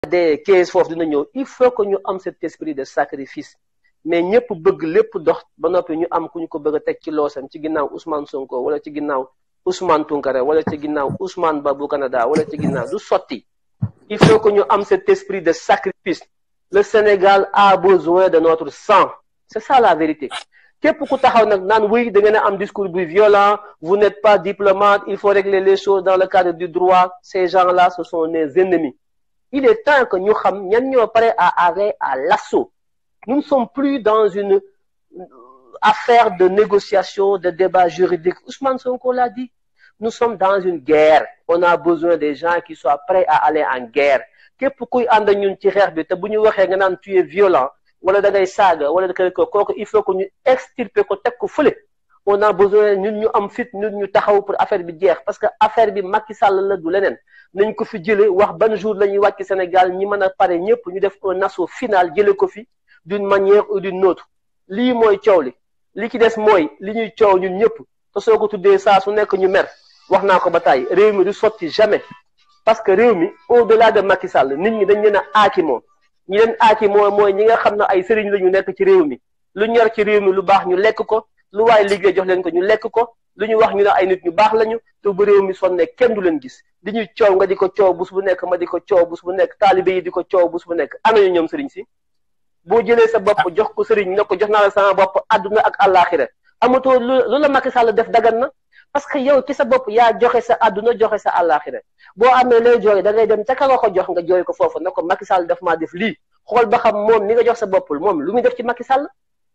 dee kees foofu dina ñëw il faut que ñu am cet esprit de sacrifice mais ñëpp bëgg lépp dox ba noppi ñu am ku ñu ko bëgg a teg ci loosam ci ginnaaw Ousmane Sonko wala ci ginnaaw Ousmane Tounkara wala ci ginnaaw Ousmane Ba bu Canada wala ci ginnaaw du sotti il faut que ñu am cet esprit de sacrifice le Sénégal a besoin de notre sang c'est ça la vérité képp ku taxaw nag naan oui da ngeen a am discours bu violent vous n'êtes pas diplomate il faut régler les choses dans le cadre du droit ces gens-là ce sont nos ennemis il est temps que ñu xam ñan ñoo pare à aller à l'assaut nous ne sommes plus dans une affaire de négociation de débat juridique Ousmane Sonko l'a dit nous sommes dans une guerre on a besoin des gens qui soient prêts à aller en guerre képp kuy ànd ñun ci xeex bi te bu ñu waxee nga naan tu es violent wala da ngay saaga wala da koy kooku il faut que ñu extirper ko teg ko fële on a besoin ñun ñu am fit ñun ñu taxaw pour affaire bi jeex parce que affaire bi Macky Sall la du leneen nañ ko fi jëlee wax ban jour la ñuy wàcc Sénégal ñi mën a pare ñëpp ñu def un assaut final jëlee ko fi d'une manière ou d'une autre lii mooy coow li li ci des mooy li ñuy coow ñun ñëpp te soo ko tuddee saa su nekk ñu mer wax naa ko ba tàyyi réew mi du sotti jamais parce que réew mi au delà de Macky Sall nit ñi dañ leen a aaki moom ñi leen aaki mooy mooy ñi nga xam ne ay sëriñ la ñu nekk ci réew mi lu ñor ci réew mi lu baax ñu lekk ko lu waaye liggéey jox leen ko ñu lekk ko lu ñu wax ñu ne ay nit ñu baax lañu te bu réew mi sonne kenn du leen gis di ñuy coow nga di ko coow bus bu nekk ma di ko coow bus bu nekk taalibe yi di ko coow bus bu nekk ana ñu ñoom sëriñ si boo jëlee sa bopp jox ko sëriñ ne ko jox naa la sama bopp àdduna ak àllaaxira amatoo lu la Macky Sall def dagan na parce que yow ci sa bopp yaa joxe sa àdduna joxe sa àllaaxira boo amee lay jooy da ngay dem ca ka nga ko jox nga jooy ko foofu ne ko Macky Sall daf maa def lii xool ba xam moom mi nga jox sa bopp moom lu muy def ci Macky Sall.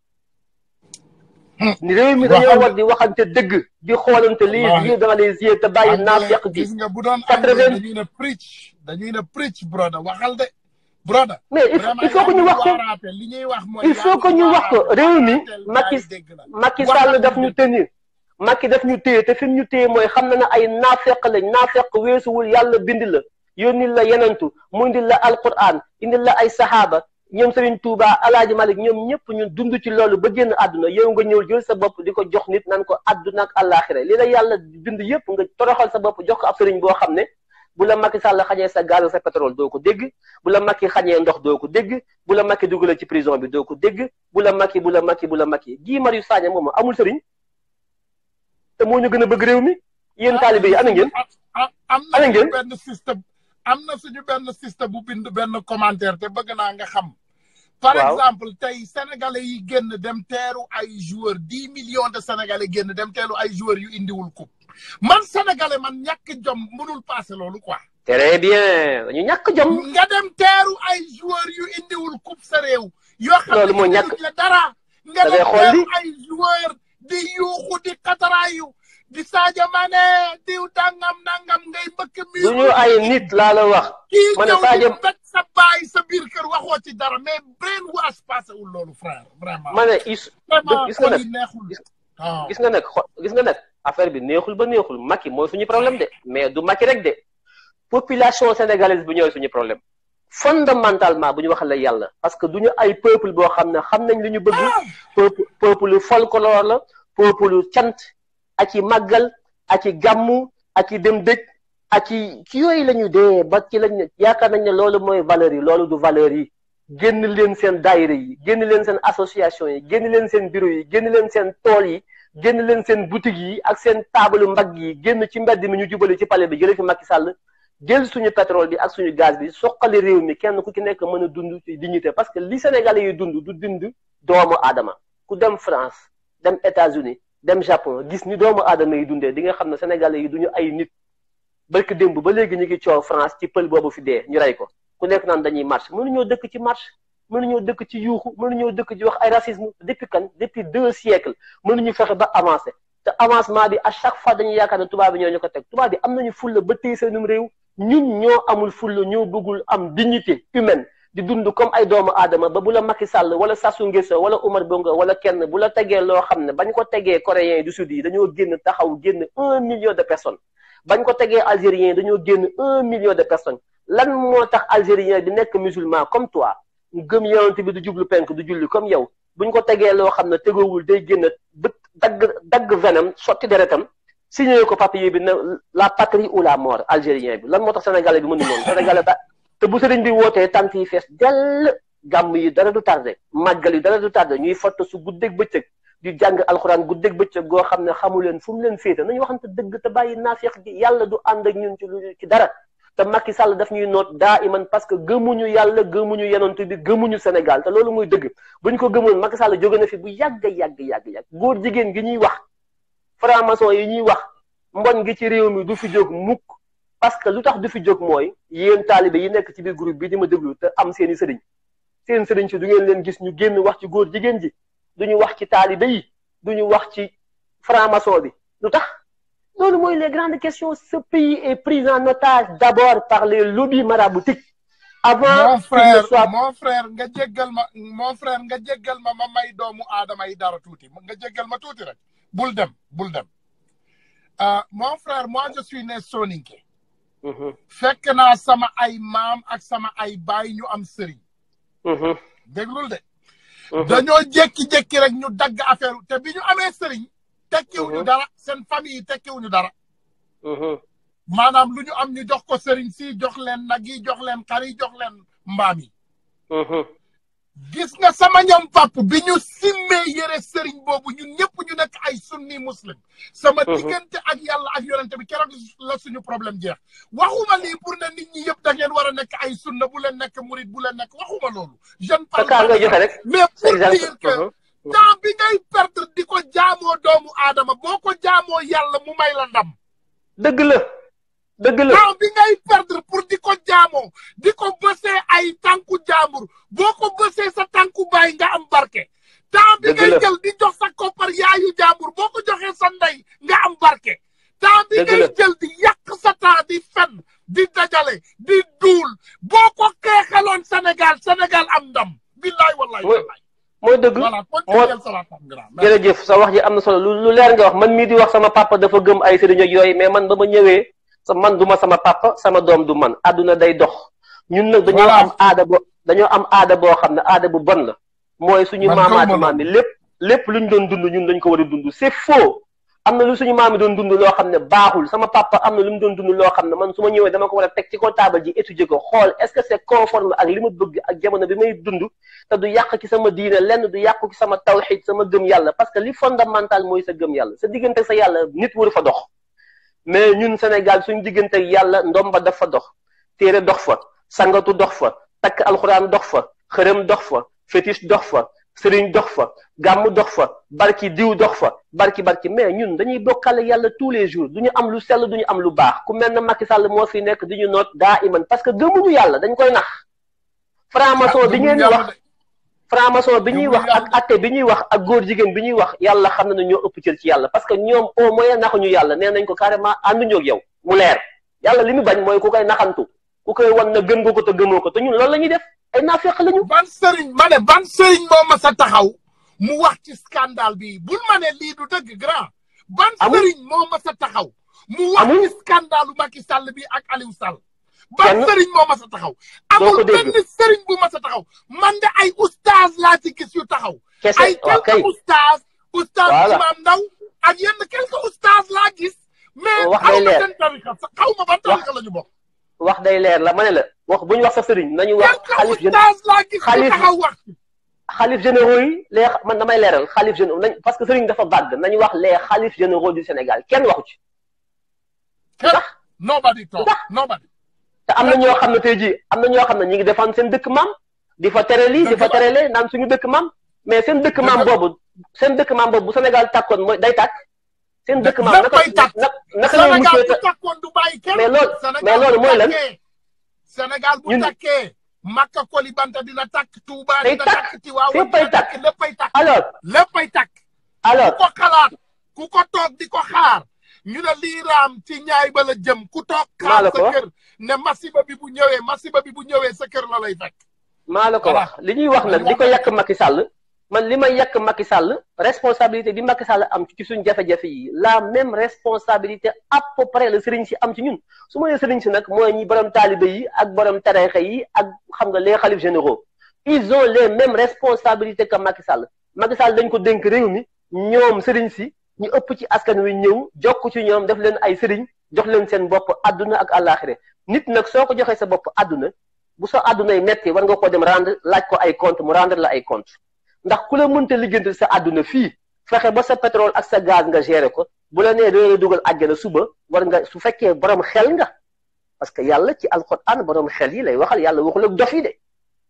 ni réew mi dañoo war di waxante dëgg di xoolante les yeux dans les yeux te bàyyi naafeq gi. gis nga bu doon anglais dañuy ne preach dañuy ne preach broda waxal de. broda mais il faut que ñu wax ko li ñuy wax mooy il faut que ñu wax ko réew mi Macky Macky Sall daf ñu tenir. Macky daf ñu téye te fi ñu téye mooy xam na ne ay naafeq lañ naafeq weesuwul yàlla bind la yónnil la yenantu mu indil la alquran indil la ay saxaaba ñoom Serigne Touba Alaaji Malik ñoom ñëpp ñun dund ci loolu ba génn àdduna yow nga ñëw jël sa bopp di ko jox nit nan ko àdduna ak àllaaxira li la yàlla bind yëpp nga toroxal sa bopp jox ko ab sëriñ boo xam ne bu la Macky Sall xañee sa gaz sa pétrole doo ko dégg bu la Macky xañee ndox doo ko dégg bu la Macky dugalee ci prison bi doo ko dégg bu la Macky bu la Macky bu la Macky Guy Marius Sagna moom amul sëriñ te moo ñu gën a bëgg réew mi yéen taalibe yi ana ngeen. am na suñu benn système am na suñu benn système bu bind benn commentaire te bëgg naa nga xam. par exemple tey sénégalais yi génn dem teeru ay joueurs dix millions de sénégalais génn dem teeru ay joueurs yu indiwul coupe man sénégalais man ñàkk jom mënul passé loolu quoi. très bien dañu ñàkk jom. nga dem teeru ay joueurs yu indiwul coupe sa réew. yoo xam loolu moo ñàkk ne dara. nga dem teeru ay joueurs. di yuuxu di kataraayu di Sadio Mané diw dangam nangam ngay mbëkk mi. du ñu ay nit laa la wax. kii ma ne ñëw Sadio di mbéj sa baay sa biir kër waxoo ci dara mais brain wash passé wul loolu frère vraiment. ma ne is vraiment gis nga xol nag yi neexul. waaw gis nga nag xo gis nga nag affaire bi neexul ba neexul Macky mooy suñu problème de mais du Macky rek de population sénégalaise bi ñooy suñu problème fondamentalement bu ñu waxee la yàlla parce que du ñu ay peuple boo xam ne xam nañ li ñu bëgg peuple peuple folklore la peuple cant ak i màggal ak i gàmmu ak i dem dëj ak i ci yooyu la ñu dee ba ci lañ yaakaar nañ ne loolu mooy valeur yi loolu du valeur yi génn leen seen daayira yi génn leen seen association yi génn leen seen bureau yi génn leen seen tool yi génn leen seen boutique yi ak seen taabalu mbagg yi génn ci mbedd mi ñu jubale ci palais bi jëlee fi Macky Sall jël suñu pétrole bi ak suñu gaz bi soqali réew mi kenn ku ci nekk mën a dund ci dignité parce que li Sénégalais yi dund du dund doomu aadama ku dem France dem États-Unis dem Japon gis ni doomu aadama yi dundee di nga xam ne Sénégalais yi duñu ay nit barki démb ba léegi ñu ngi coow France ci pël boobu fi dee ñu rey ko ku nekk naan dañuy marche mënuñoo dëkk ci marche mënuñoo dëkk ci yuuxu mënuñoo dëkk ci wax ay racisme depuis kan depuis deux siècles mënuñu fexe ba avancer te avancement bi à chaque fois dañuy yaakaar ne tubaab bi ñoo ñu ko teg tubaab bi am nañu fulla ba téye seenum réew ñun ñoo amul fulla ñoo bëggul am dignité humaine di dund comme ay doomu aadama ba bu la Macky Sall wala Sassou Nguesso wala Omar Bongo wala kenn bu la tegee loo xam ne bañ ko tegee coréens du sud yi dañoo génn taxaw génn un million de personnes bañ ko tegee algériens dañoo génn un million de personnes lan moo tax algérien di nekk musulman comme toi gëm yonent bi du jublu penk du julli comme yow buñ ko tegee loo xam ne tegoowul day génn bët dagg dagg venam sotti deretam signé ko papier bi ne la patrie ou la mort algérien bi lan moo tax sénégalais bi mënu noonu sénégalais ba te bu sëriñ bi wootee tant yi fees dell gàmm yi dara du tardé màggal yi dara du tardé ñuy foto su guddeeg bëccëg di jàng alxuraan guddeeg bëccëg goo xam ne xamu leen fu mu leen féete nañu waxante dëgg te bàyyi naafeex gi yàlla du ànd ak ñun ci lu ci dara te Macky Sall daf ñuy noot daa iman parce que gëmuñu yàlla gëmuñu yenantu bi gëmuñu Sénégal te loolu muy dëgg bu ñu ko gëmoon Macky Sall jóge na fi bu yàgg yàgg yàgg yàgg góor jigéen gi ñuy wax franc-maçon yi ñuy wax mbon gi ci réew mi du fi jóg mukk parce que lu tax du fi jóg mooy yéen taalibe yi nekk ci biir groupe bi di ma déglu te am seeni sëriñ seen sëriñ si du ngeen leen gis ñu génn wax ci góor jigéen ji duñu wax ci taalibe yi duñu wax ci franc-maçon bi lu tax loolu mooy les grandes questions ce pays est pris en otage d'abord par les lobbies maraboutiques avant mon frère mon frère nga jéggal ma mon frère nga jéggal ma ma may doomu aadama yi dara tuuti nga jéggal ma tuuti rek bul dem bul dem mon frère moi je suis né soninké fekk naa sama ay maam ak sama ay baay ñu am sëriñ déglul de dañoo jékki-jékki rek ñu dagg affaire te bi ñu amee sëriñ tekkiwuñu dara seen famille yi tekkiwuñu dara maanaam lu ñu am ñu jox ko sëriñ si jox leen nag yi jox leen xar yi jox leen mbaam yi gis nga sama ñoom pap bi ñu simmee yëre sëriñ boobu ñun ñëpp ñu nekk ay sunni muslim sama diggante ak yàlla ak yonente bi keroog la suñu problème jeex waxuma lii pour ne nit ñi yëpp da ngeen war a nekk ay sunna bu leen nekk murid bu leen nekk waxuma loolu jeune parle mais pour dire que temps bi ngay perdre di ko jaamoo doomu aadama boo ko jaamoo yàlla mu may la ndam dëgg la dëgg la temps bi ngay perdre pour di ko jaamoo di ko bësee ay tànku jaambur boo ko bësee sa tànku baay nga am barke temps bi ngay jël di jox sa koppar yaayu jaambur boo ko joxee sa ndey nga am barke temps bi ngay jël di yàq sa temps di fen di dajale di duul boo ko xeexaloon Sénégal Sénégal am ndam billaay wallaay wallaay mooy dëgg moo jërëjëf sa wax ji am na solo lu lu leer nga wax man mii di wax sama papa dafa gëm ay sëriñ ak yooyu mais man ba ma ñëwee sa man du ma sama papa sama doom du man àdduna day dox ñun nag dañoo am aada bo dañoo am aada boo xam ne aada bu bon la mooy suñu maamaati maam yi lépp lépp lu ñu doon dund ñun dañ ko war a dund c'est faux am na lu suñu maam yi doon dund loo xam ne baaxul sama papa am na lu mu doon dund loo xam ne man su ma ñëwee dama ko war a teg ci ko taabal ji étudier ko xool est-ce que c'est conforme ak li ma bëgg ak jamono bi may dund te du yàq ci sama diine lenn du yàqu ci sama tawxid sama gëm yàlla parce que li fondamental mooy sa gëm yàlla sa diggante sa yàlla nit waru fa dox mais ñun Sénégal suñu diggante yàlla ndomba daf fa dox téere dox fa sangatu dox fa takk alxuraan dox fa xërëm dox fa fétiche dox fa sëriñ dox fa gàmm dox fa barki diw dox fa barki barki mais ñun dañuy bokkale yàlla tous les jours du ñu am lu sell du ñu am lu baax ku mel ne Macky Sall moo fi nekk di ñu noot daa iman parce que gëmuñu yàlla dañ koy nax franc-maçon bi ngeen wax franc-maçon bi ñuy wax ak atte bi ñuy wax ak góor jigéen bi ñuy wax yàlla xam na ne ñoo ëpp cër ci yàlla parce que ñoom au moins naxuñu yàlla nee nañ ko carrément ànduñu ak yow mu leer yàlla li mu bañ mooy ku koy naxantu ku koy wan na gëm nga ko te gëmoo ko te ñun loolu la ñuy def ay naafeq lañu. ban sëriñ ma ne ban sëriñ moo ma sa taxaw mu wax ci scandale bi bul ma ne lii du dëgg grand. ban sëriñ moo ma sa taxaw. mu wax ci scandale Macky Sall bi ak Aliou Sall. ban sëriñ moo ma sa taxaw. amul benn sëriñ bu ma sa taxaw. man de ay oustaz laa ci gis yu taxaw. kese ay quelques oustaz. oustaz Imam Ndaw ak yenn quelques oustaz laa gis. mais wax xaw day ma leer seen tarika xaw ma ban tarika la ñu bokk. wax day leer la ma ne la wax bu ñu wax sa sëriñ nañu wax. xalif quelques oustaz laa gis yu taxaw wax. xalif généraux yi les man damay leeral xalif généraux nañ parce que sëriñ dafa vague nañu wax les xalif généraux du Sénégal kenn waxu ci. kenn nobody talk nobody. te am na ñoo xam ne tey jii am na ñoo xam ne ñu ngi défendre seen dëkk maam di fa tere lii di fa tere lee naan suñu dëkk maam mais seen dëkk maam boobu seen dëkk maam boobu bu Sénégal tàkkoon mooy day tàkk. seen dëkk maam naka naka la ñuy Sénégal bu tàkkoon du bàyyi kenn. mais loolu mais loolu mooy lan. Sénégal bu tàkkee. Makka Kolibanta dina tàkk Touba day dina tàkk tàkk Tiwaawan féppay dina tàkk tàkk léppay tàkk. alors léppay tàkk. alors ku ko xalaat ku ko toog di ko xaar ñu ne lii raam ci ñaay ba la jëm ku toog maa xaar la sa ko wax. kër ne masiba bi bu ñëwee masiba bi bu ñëwee sa kër la lay fekk. maa la ko Voilà. wax li ñuy wax nag di ko yàq Macky Sall man li may yàq Macky Sall responsabilité bi Macky Sall am ci suñ jafe-jafe yi la même responsabilité à peu près la sëriñ si am ci ñun su ma nee sëriñ si nag mooy ñi borom taalibe yi ak borom tarixa yi ak xam nga les xalif généraux ils ont les mêmes responsabilités que Macky Sall Macky Sall dañ ko dénk réew mi ñoom sëriñ si ñu ëpp ci askan wi ñëw jokk ci ñoom def leen ay sëriñ jox leen seen bopp àdduna ak àllaaxire nit nag soo ko joxee sa bopp àdduna bu sa àddunay metti war nga ko dem rendre laaj ko ay compte mu rendre la ay compte ndax ku la mënta liggéeyal sa àdduna fii fexe ba sa pétrole ak sa gaz nga gérer ko bu la nee doo dugal àjjana suba war nga su fekkee borom xel nga parce que yàlla ci alxuraan borom xel yi lay waxal yàlla waxul ak dof yi de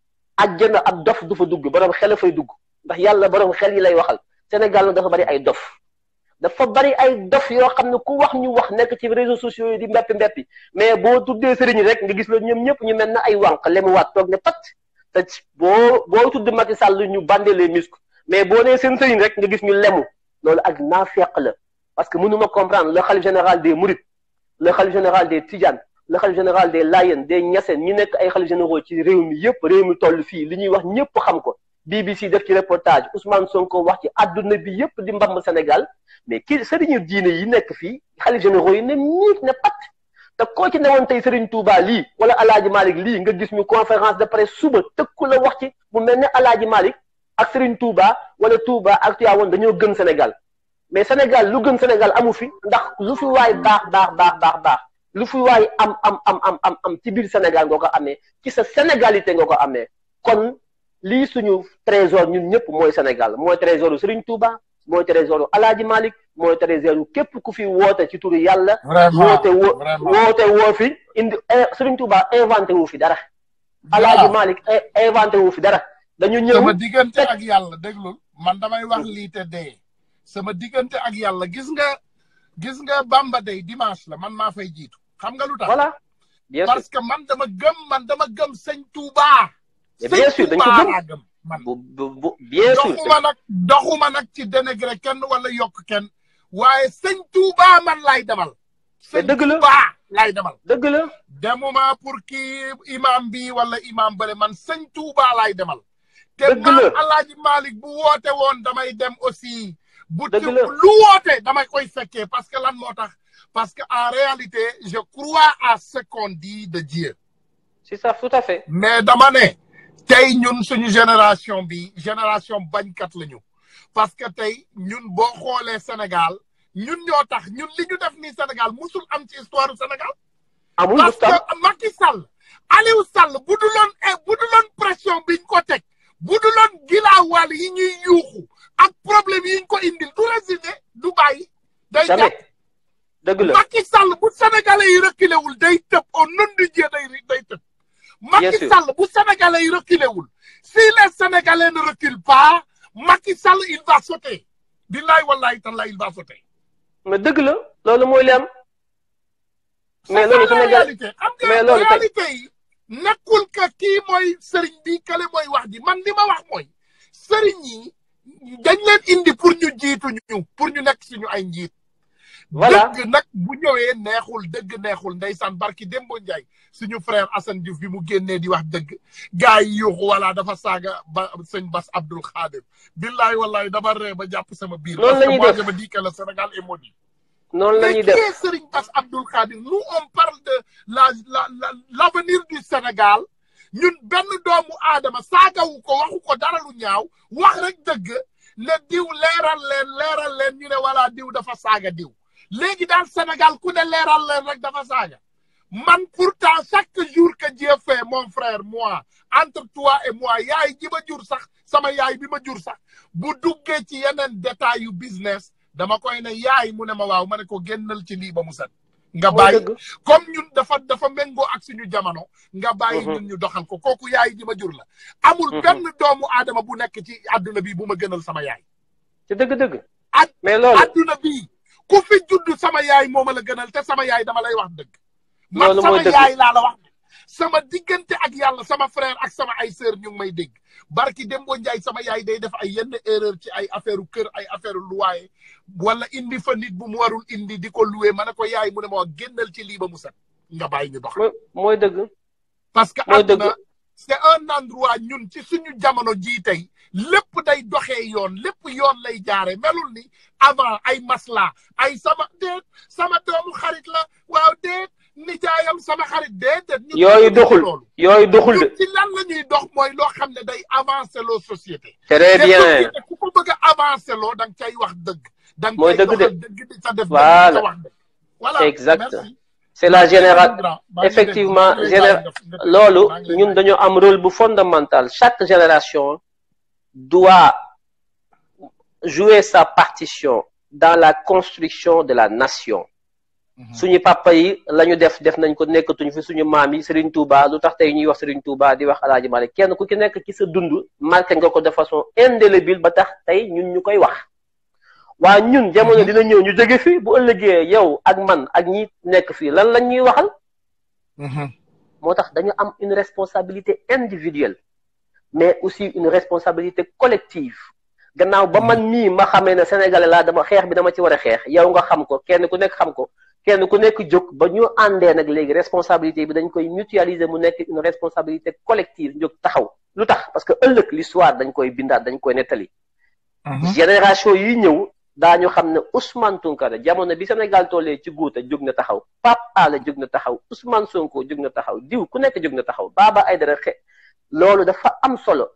àjjana ab dof du fa dugg borom xel a fay dugg ndax yàlla borom xel yi lay waxal Sénégal nag dafa bari ay dof dafa bari ay dof yoo xam ne ku wax ñu wax nekk ci réseaux sociaux yi di mbeppi mbeppi mais boo tuddee sëriñ rek nga gis la ñoom ñëpp ñu mel na ay wànq lemu waat toog ne pat te boo boo tudd Macky Sall ñu bandé les muscles mais boo nee seen sëriñ rek nga gis ñu lemu loolu ak naafeq la parce que mënuma comprendre le khalife général des Mourides le khalife général des Tidiane le khalife général des Layène des Niassène ñi nekk ay khalife généraux ci réew mi yëpp réew mi toll fii li ñuy wax ñëpp xam ko BBC def ci reportage Ousmane Sonko wax ci àdduna bi yëpp di mbamb Sénégal mais kii sëriñu diine yi nekk fii khalife généraux yi ne miit ne pat te koo ci newoon tey Serigne Touba lii wala Alaaji Malick lii nga gis ñu conférence de presse suba tëkku la wax ci mu mel ne Alaaji Malick ak Serigne Touba wala Touba ak Tivaouane dañoo gën Sénégal mais Sénégal lu gën Sénégal amu fi ndax lu fi waay baax baax baax baax baax lu fi waay am am am am am am ci biir Sénégal nga ko amee ci sa sénégalité nga ko amee kon lii suñu trésor ñun ñëpp mooy Sénégal mooy trésoru Serigne Touba mooy trésoru Alaaji Malick mooy trésoru képp ku fi woote ci turu yàlla. woote woo woote woo fi indi Serigne Touba inventé wu fi dara. Alaaji Malick inventé wu fi dara. dañu ñëw sama diggante ak yàlla déglul man damay wax lii te dee. sama diggante ak yàlla gis nga gis nga Bamba day dimanche la man maa fay jiitu xam nga lu tax. voilà bien sûr parce que man dama gëm man dama gëm sëñ Touba. bien sûr dañ ko gëm man bu bu bien sûr doxuma nag doxuma nag ci dénégré kenn wala yokk kenn waaye sëñ Touba man lay demal. mais dëgg la sëñ Touba lay demal. dëgg la. demuma pour kii imam bi wala imam bële man sëñ Touba lay demal. dëgg te la man Alaaji Malick bu woote woon damay dem aussi. bu dëgg la lu woote damay koy fekkee parce que lan moo tax parce que en réalité je crois à ce qu'on dit de Dieu. c'est ça tout à fait. mais dama ne tey ñun suñu génération bi génération bañkat lañu parce que tey ñun boo xoolee Sénégal ñun ñoo tax ñun li ñu def nii Sénégal musul am ci histoire du Sénégal. amul parce que Macky Sall Aliou Sall bu du loon bu du loon pression biñ ko teg bu du loon gilaawaal yi ñuy yuuxu ak problème yi ñu ko indil du résigné du bàyyi. day jamais jàpp dëgg la Macky Sall bu sénégalais yi reculé wul day tëb au nom de Dieu day day tëb. Macky sûr. Sall bu sénégalais yi reculé wul si les sénégalais ne reculent pas Macky Sall il va sauter billaay wallaay tallaay il va sauter. mais dëgg la loolu mooy li am. mais C'est loolu ça la Sénégal réalité xam mais nga loolu tey- réalité yi nekkul que kii mooy sëriñ bi kale mooy wax ji man li ma wax mooy sëriñ yi dañ leen indi pour ñu jiitu ñu pour ñu nekk suñu ay njiit. Voilà. dëgg nag bu ñëwee neexul dëgg neexul ndeysaan barki Dembo Ndiaye suñu frère Assane Diouf bi mu génnee di wax dëgg gars yi yuuxu wala dafa saaga ba sëñ Bass Abdoul Khadir billaay wallaay dama ree ba jàpp sama biir. Loolu la ñuy parce que def. moi je me dis que le Sénégal est maudit. noonu la Mais ñuy qui def est Serigne Bass Abdoul Khadir nous on parle de la la la l'avenir du Sénégal ñun benn doomu aadama saagawu ko waxu ko dara lu ñaaw wax rek dëgg ne diw leeral leen leeral leen ñu ne wala diw dafa saaga diw léegi daal Sénégal ku ne leeral leen rek dafa saaga man pourtant chaque jour que Dieu fait mon frère moi entre toi et moi yaay ji ma jur sax sama yaay bi ma jur sax bu duggee ci yeneen détails yu business dama koy ne yaay mu ne ma waaw ma ne ko génnal ci lii ba mu set nga mooy bàyyi dëgg comme ñun dafa dafa méngoo ak suñu jamono nga bàyyi Mhm. ñun ñu doxal ko kooku yaay ji ma jur la amul Mhm. benn doomu aadama bu nekk ci àdduna bi bu ma gënal sama yaay ci dëgg-dëgg Ad- mais loolu àdduna bi ku fi judd sama yaay moo ma la gënal te sama yaay dama lay wax dëgg man Loolu sama mooy dëgg. yaay laa la wax sama diggante ak yàlla sama frère ak sama ay sœur ñu ngi may dégg barki Dembo Ndiaye sama yaay day def ay yenn erreur ci ay affaire kër ay affaire luwaaye wala indi fa nit bu mu warul indi di ko loué ma ne ko yaay mu ne ma wax génnal ci lii ba mu set nga bàyyi ñu dox mooy mooy dëgg parce que mooy dëgg. àdduna c'est un endroit ñun ci suñu jamono jii tey lépp day doxee yoon lépp yoon lay jaare melul ni avant ay masla ay sama déet sama doomu xarit la waaw déet nijaayam sama xarit déedéet ñun yooyu ñun doxul loolu yooyu doxul de ñun ci lan la ñuy dox mooy loo xam ne day avancer loo société très te bien société ku ko bëgg a avancer loo da nga cay wax dëgg da nga Mooy cay dëgg de. doxal dëgg di sa def dëgg Voilà. di sa wax dëgg voilà Exact. merci c'est la génération effectivement géné loolu ñun dañoo am rôle bu fondamental chaque génération doit jouer sa partition dans la construction de la nation suñu papa yi la ñu def def nañ ko nekkatuñ fi suñu maam yi Serigne Touba lu tax tey ñuy wax Serigne Touba di wax Alaaji Malik kenn ku ci nekk ci sa dund marqué nga ko de façon indélébile ba tax tey ñun ñu koy wax waa ñun jamono dina ñëw ñu jóge fi bu ëllëgee yow ak man ak ñi nekk fii lan lañ ñuy waxal moo tax dañu am une responsabilité individuelle mais aussi une responsabilité collective gannaaw ba man mii ma xamee ne sénégalais laa dama xeex bi dama ci war a xeex yow nga xam ko kenn ku nekk xam ko kenn ku nekk jóg ba ñu àndee nag léegi responsabilité bi dañ koy mutualiser mu nekk une responsabilité collective jóg taxaw lu tax parce que ëllëg l'histoire dañ koy bindaat dañ koy nettali génération yi ñëw daañu xam ne Ousmane Tounkara jamono bi Sénégal tollee ci guuta jóg na taxaw Pape Alé jóg na taxaw Ousmane Sonko jóg na taxaw diw ku nekk jóg na taxaw Baba Aïdara xe loolu dafa am solo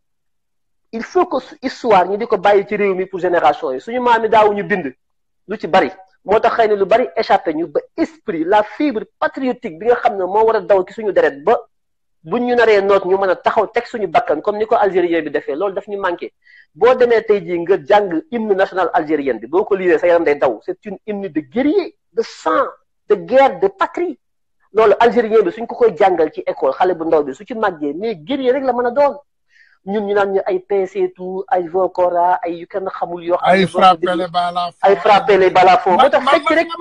il faut que histoire ñu di ko bàyyi ci réew mi pour génération yi suñu maam yi daawuñu bind lu ci bari moo tax xëy na lu bari échappé ñu ba esprit la fibre patriotique bi nga xam ne moo war a daw ci suñu deret ba buñ ñu naree noot ñu mën a taxaw teg suñu bakkan comme ni ko algérien bi defee loolu daf ñu manqué boo demee tey jii nga jàng hymne national algérien bi boo ko liiree sa yaram day daw c'est une hymne de guerrier de sang de guerre de patrie loolu algérien bi suñ ko koy jàngal ci école xale bu ndaw bi su ci màggee mais guerrier rek la mën a doon ñun ñu naan ñu ay PC tout ay Vocora ay yu kenn xamul yoo. ay frappé les balafons ay frappé les balafons. moo tax fekk rek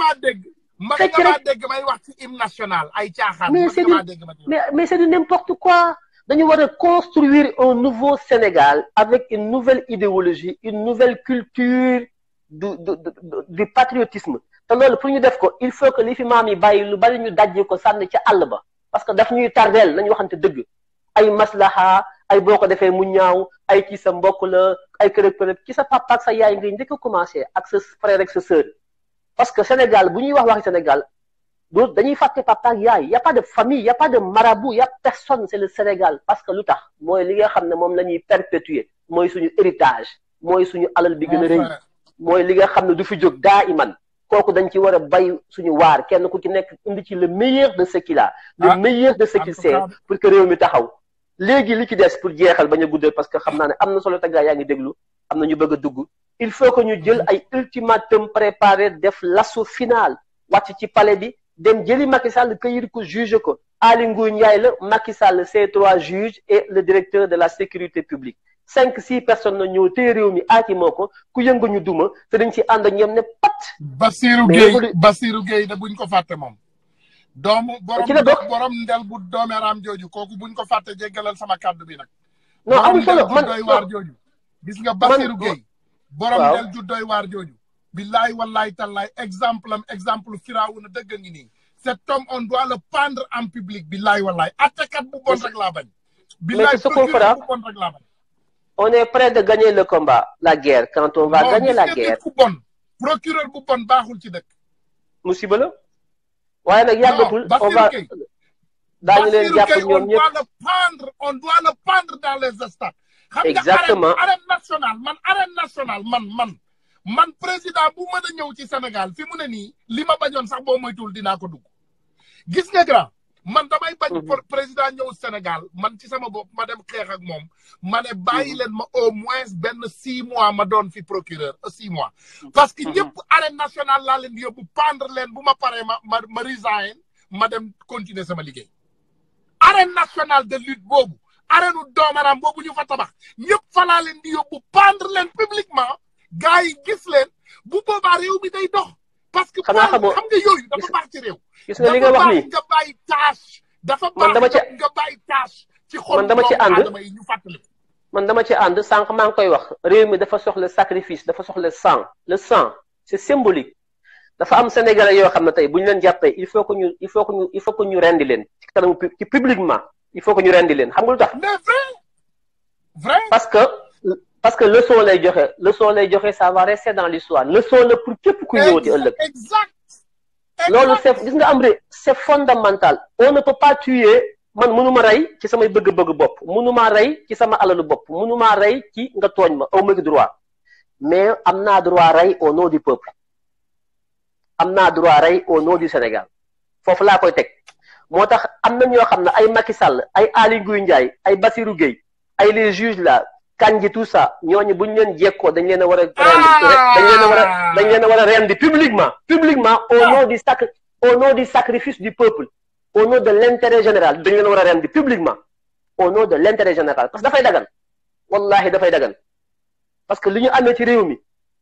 fekk rek dégg may wax ci hymne national ay caaxaan. mais c'est du mais mais c'est du n'importe quoi. dañu war a construire un nouveau Sénégal avec une nouvelle idéologie une nouvelle culture du du du patriotisme te loolu pour ñu def ko il faut que li fi maam yi bàyyi lu bari ñu dajji ko sànni ca àll ba parce que daf ñuy tardeel nañu waxante dëgg ay maslaha ay boo ko defee mu ñaaw ay ci sa mbokk la ay kërëb kërëb ci sa papa ak sa yaay ngay njëkk a commencé ak sa frère ak sa sœur parce que Sénégal bu ñuy wax waxi Sénégal doo dañuy fàtte papa ak yaay y a pas de famille y a pas de marabout y a personne c'est le Sénégal parce que lu tax mooy li nga xam ne moom la ñuy perpétuer mooy suñu héritage mooy suñu alal bi gën a rëy mooy li nga xam ne du fi jóg daa iman kooku dañ ci war a bay suñu waar kenn ku ci nekk indi ci le meilleur de ce qu'il a le meilleur de ce qu'il sait pour que réew mi taxaw léegi li ci des pour jeexal bañ a guddal parce que xam naa ne am na solo taggaa yaa ngi déglu am na ñu bëgg a dugg il faut que ñu jël ay ultimatum préparé def l'assaut final wàcc ci palais bi dem jëli Macky Sall cueillir ko juge ko Aly Ngouille Ndiaye la Macky Sall ces trois juges et le directeur de la sécurité publique cinq six personnes na ñëw téye réew mi aaki moo ko ku yëngu ñu duma te dañ ci ànd ak ñoom ne pat. Bassirou Gueye Bassirou Gueye da buñ ko fàtte moom. doomu borom ci la bokk borom ndel bu doomeeraam jooju kooku buñ ko fàtte jéggalal sama kàddu bi nag. non amul solo man doy waar jooju. gis nga Bassirou Gueye. borom ndel ju doy waar jooju. billaay wallaay tallaay exemple am exemple firaawu na dëgg ngi nii. cet homme on doit le pendre en public billaay wallaay attekat bu bon rek laa bañ. billaay procureur bu bon rek laa bañ. on est prêt de gagner le combat la guerre quand on va gagner la guerre. ku bon procureur bu bon baaxul ci dëkk. musiba la. waaye nag yàggatul on va daañu leen jàpp ñoom ñëpp on doit le pendre on doit le pendre dans les stades. exactement xam nga arène nationale man arène nationale man man. man président bu mën a ñëw ci Sénégal fi mu ne nii li ma bañoon sax boo moytuwul dinaa ko dugg gis nga grand man damay bañ président ñëw Sénégal man ci sama bopp ma dem xeex ak moom ma ne bàyyi leen ma au moins benn six mois ma doon fi procureur six mois parce que ñëpp arène nationale laa leen di yóbbu pendre leen bu ma paree ma ma ma resign ma dem continuer sama liggéey arène nationale de lutte boobu arène u doomaram boobu ñu fa tabax ñëpp fa laa leen di yóbbu pendre leen publiquement gaa yi gis leen bu boobaa réew mi day dox. parce que xanaa xamoo xam nga yooyu dafa baax ci réew. gis nga li nga wax nii nga bàyyi tâche. dafa man dama ci nga bàyyi tâche. ci xol man dama ci ànd yi ñu fàttali. man dama ci ànd sànq maa ngi koy wax réew mi dafa soxla sacrifice dafa soxla sang le sang c'est symbolique. dafa am sénégalais yoo xam ne tey bu ñu leen jàppee il faut que ñu il faut que ñu il faut que ñu rendi leen ci kanamu ci publiquement il faut que ñu rendi leen xam nga lu tax. mais vrai vrai. parce que. parce que leçon lay joxe leçon lay joxe ça va rester dans l'histoire leçon la pour képp ku ñëwati ëllëg. exact loolu c'est gis nga am c'est fondamental on ne peut pas tuer man mënuma rey ci samay bëgg-bëgg bopp mënuma rey ci sama alalu bopp mënuma rey ci nga tooñ ma aw ma droit mais am naa droit rey au nom du peuple am naa droit rey au nom du Sénégal foofu laa koy teg moo tax am na ñoo xam ne ay Macky Sall ay Aly Ngouille Ndiaye ay Bassirou Gueye ay les juges là Kandji tout ça ñooñu bu ñu leen jekkoo dañ leen a war a dañ leen a war a dañ leen a war a rendi publiquement publiquement au nom du sac au nom du sacrifice du peuple au nom de l'intérêt général dañ leen a war a rendi publiquement au nom de l'intérêt général parce que dafay dagan wallahi dafay dagan parce que li ñu amee ci réew mi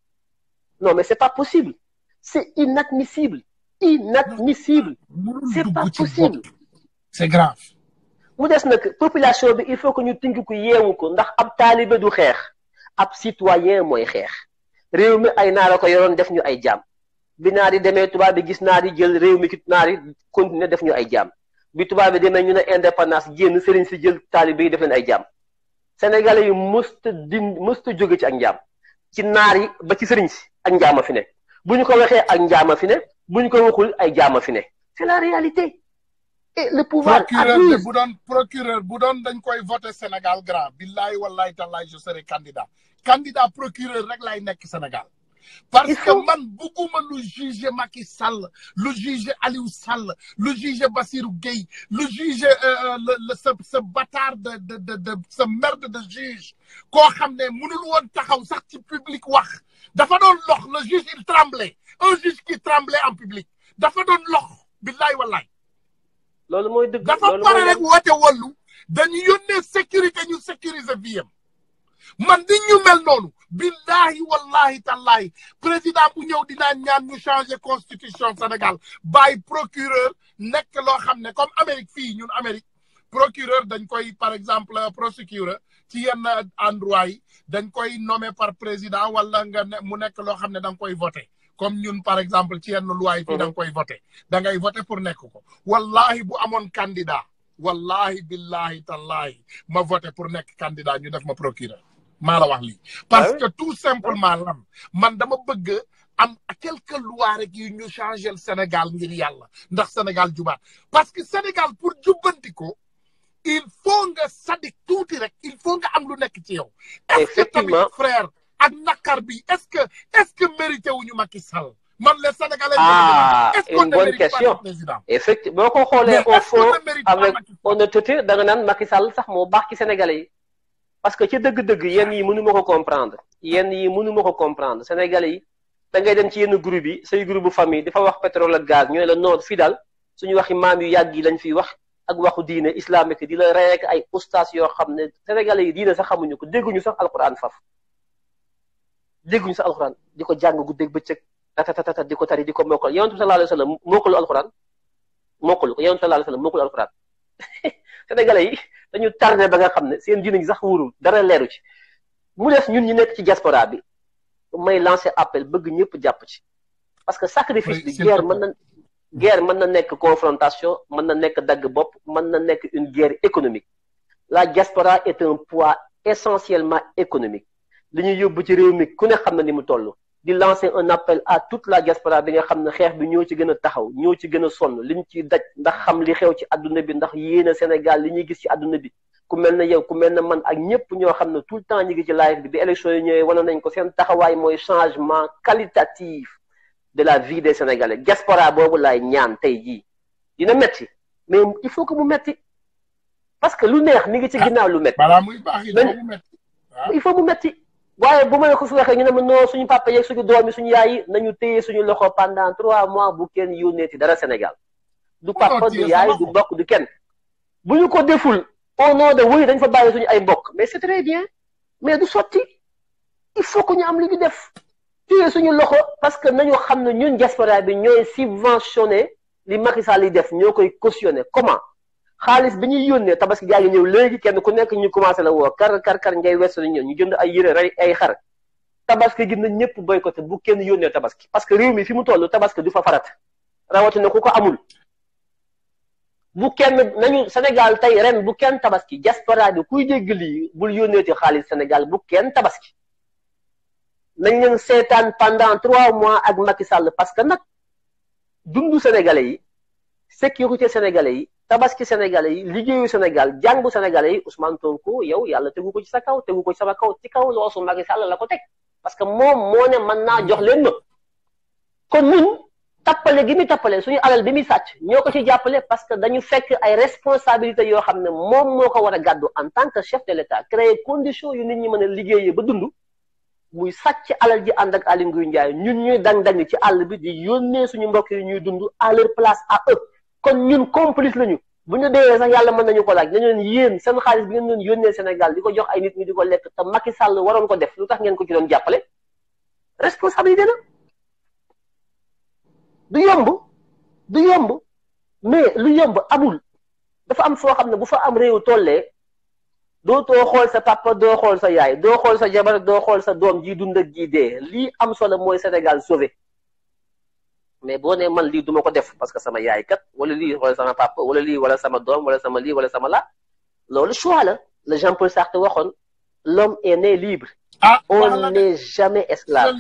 non mais c'est pas possible c'est inadmissible inadmissible c'est pas possible c'est grave mu des nag population bi il faut que ñu tënk ko yeewu ko ndax ab taalibe du xeex ab citoyen mooy xeex réew mi ay naar a ko yoroon def ñu ay jaam bi naar yi demee tubaab bi gis naar yi jël réew mi ki naar yi continuer def ñu ay jaam bi tubaab bi demee ñu ne indépendance génn sëriñ si jël taalibe yi def leen ay jaam sénégalais yi mësta din mësta jóge ci ak njaam ci naar yi ba ci sëriñ si ak njaama fi ne bu ñu ko waxee ak njaama fi ne bu ñu ko waxul ay jaama fi ne c'est la réalité et le pouvoir procureur de bu doon procureur bu doon dañ koy voter Sénégal grand billahi wallahi tallahi je serai candidat candidat procureur rek lay nekk Sénégal parce que man bugguma lu juger Macky Sall lu juger Aliou Sall lu juger Bassirou Gueye lu juger le ce ce bâtard de de de de ce merde de juge koo xam ne mënul woon taxaw sax ci public wax dafa doon lox le juge il tremblait un juge qui tremblait en public dafa doon lox billahi wallahi loolu mooy dëgg dafa pare rek woote wallu dañu yónnee sécurité ñu sécuriser vie am man di ñu mel noonu billahi wallahi tallahi président bu ñëw dinaa ñaan ñu changer constitution Sénégal bàyyi procureur nekk loo xam ne comme Amérique fii ñun Amérique procureur dañ koy par exemple procureur ci yenn endroit yi dañ koy nommer par président wala nga ne mu nekk loo xam ne da nga koy voter comme ñun par exemple ci yenn loi yi fii da nga koy voter da ngay voter pour nekk ko wallahi bu amoon candidat wallahi billahi tallahi ma voter pour nekk candidat ñu def ma procureur maa la wax lii parce que tout simplement lan man dama bëgg am quelques lois rek yu ñu changer Sénégal ngir yàlla ndax Sénégal jubaat parce que Sénégal pour jubbanti ko il faut nga sadik tuuti rek il faut nga am lu nekk ci yow est-ce que tamit frère ak nakar bi est-ce que est-ce que mérité wuñu Macky Sall man les Sénégalais ah est-ce qu'on une ne bonne mérite pas question le président effectivement boo ko xoolee Mais au est-ce qu'on fond ne mérite pas avec Macky Sall honnêteté da nga naan Macky Sall sax moo baax ci Sénégalais yi parce que ci dëgg-dëgg yenn yi mënu ma ko comprendre yenn yi mënu ma ko comprendre Sénégalais yi da ngay dem ci yenn groupe yi say groupe bu famille dafa wax pétrole ak gaz ñooy la noor fii daal suñu waxi maam yu yàgg yi lañ fiy wax ak waxu diine islamique di la rey ak ay ustaas yoo xam ne Sénégalais yi diine sax xamuñu ko dégguñu sax alquran faf dégguñu sax alquran di ko jàng guddeeg bëccëg tatatata di ko tari di ko mokkal yonent bi sallallahu alayhi wa sallam mokkalu alquran mokkalu ko yonent sallallahu alayhi wa sallam mokkalu alquran Sénégalais yi dañu tardé ba nga xam ne seen diine gi sax wóorul dara leeru ci mu des ñun ñu nekk ci diaspora bi may lancer appel bëgg ñëpp jàpp ci parce que sacrifice Oui, bi s'il guerre te mën na guerre mën na nekk confrontation mën na nekk dagg bopp mën na nekk une guerre économique la diaspora est un poids essentiellement économique li ñuy yóbbu ci réew mi ku ne xam na ni mu toll di lancer un appel à toute la diaspora bi nga xam ne xeex bi ñoo ci gën a taxaw ñoo ci gën a sonn liñ ci daj ndax xam li xew ci àdduna bi ndax yéen a Sénégal li ñuy gis ci àdduna bi ku mel ne yow ku mel ne man ak ñëpp ñoo xam ne tout le temps ñu ngi ci live bi bi élection yi ñëwee wane nañ ko seen taxawaay mooy changement qualitatif de la vie des Sénégalais diaspora boobu laay ñaan tey jii dina metti mais il faut que mu metti parce que lu neex mi ngi ci ginnaaw lu metti balaa muy baax il Ben- faut mu metti waaw il faut mu metti waaye bu ma la ko fi waxee ñu ne ma non suñu papa yeeg suñu doom yi suñu yaay yi nañu téye suñu loxo pendant trois mois bu kenn yónneeti dara Sénégal du papa du téye sa yaay loxo. du mbokk du kenn bu ñu ko deful au nom de wuy dañ fa bàyyi suñu ay mbokk mais c'est très bien mais du sotti il faut que ñu am lu ñu def téye suñu loxo parce que nañu xam ne ñun diaspora bi ñooy subventionné li Macky Sall yi def ñoo koy cautionné comment xaalis bi ñuy yónnee tabaski gaa ngi ñëw léegi kenn ku nekk ñu commencé la woo kar kar kar ngay weesu ñëw ñu jënd ay yére rey ay xar tabaski gi na ñëpp boycotté bu kenn yónnee tabaski parce que réew mi fi mu toll tabaski du fa farat rawatina ku ko amul bu kenn nañu Sénégal tey ren bu kenn tabaski diaspora bi kuy dégg lii bul yónneeti xaalis Sénégal bu kenn tabaski nañ leen seetaan pendant trois mois ak Macky Sall parce que nag dundu sénégalais yi sécurité sénégalais yi tabaski sénégalais yi liggéeyu Sénégal jàngu sénégalais yi Ousmane Sonko yow yàlla tegu ko ci sa kaw tegu ko ci sama kaw ci kaw loosu Macky Sall la ko teg parce que moom moo ne mën naa jox leen ma kon ñun tappale gi muy tappale suñu alal bi muy sàcc ñoo ko ci jàppale parce que dañu fekk ay responsabilités yoo xam ne moom moo ko war a gàddu en tant que chef de l'État créer condition yu nit ñi mën a liggéeyee ba dund muy sàcc alal ji ànd ak Aly Ngouille Ndiaye ñun ñuy dang-dang ci àll bi di yónnee suñu mbokk yi ñuy dund à leur place à eux kon ñun complice lañu bu ñu deewee sax yàlla mën nañu ko laaj dañu leen yéen seen xaalis bi ngeen doon yónnee Sénégal di ko jox ay nit ñi di ko lekk te Macky Sall waroon ko def lu tax ngeen ko ci doon jàppale responsabilité la du yomb du yomb mais lu yomb amul dafa am foo xam ne bu fa am réew tollee dootoo xool sa papa doo xool sa yaay doo xool sa jabar doo xool sa doom ji dund ak ji dee lii am solo mooy Sénégal sauvé mais boo nee man lii duma ko def parce que sama yaay kat wala lii wala sama papa wala lii wala sama doom wala sama lii wala sama la loolu choix la le Jean-Paul Sartre waxoon l'homme est né libre ah on n'est jamais esclave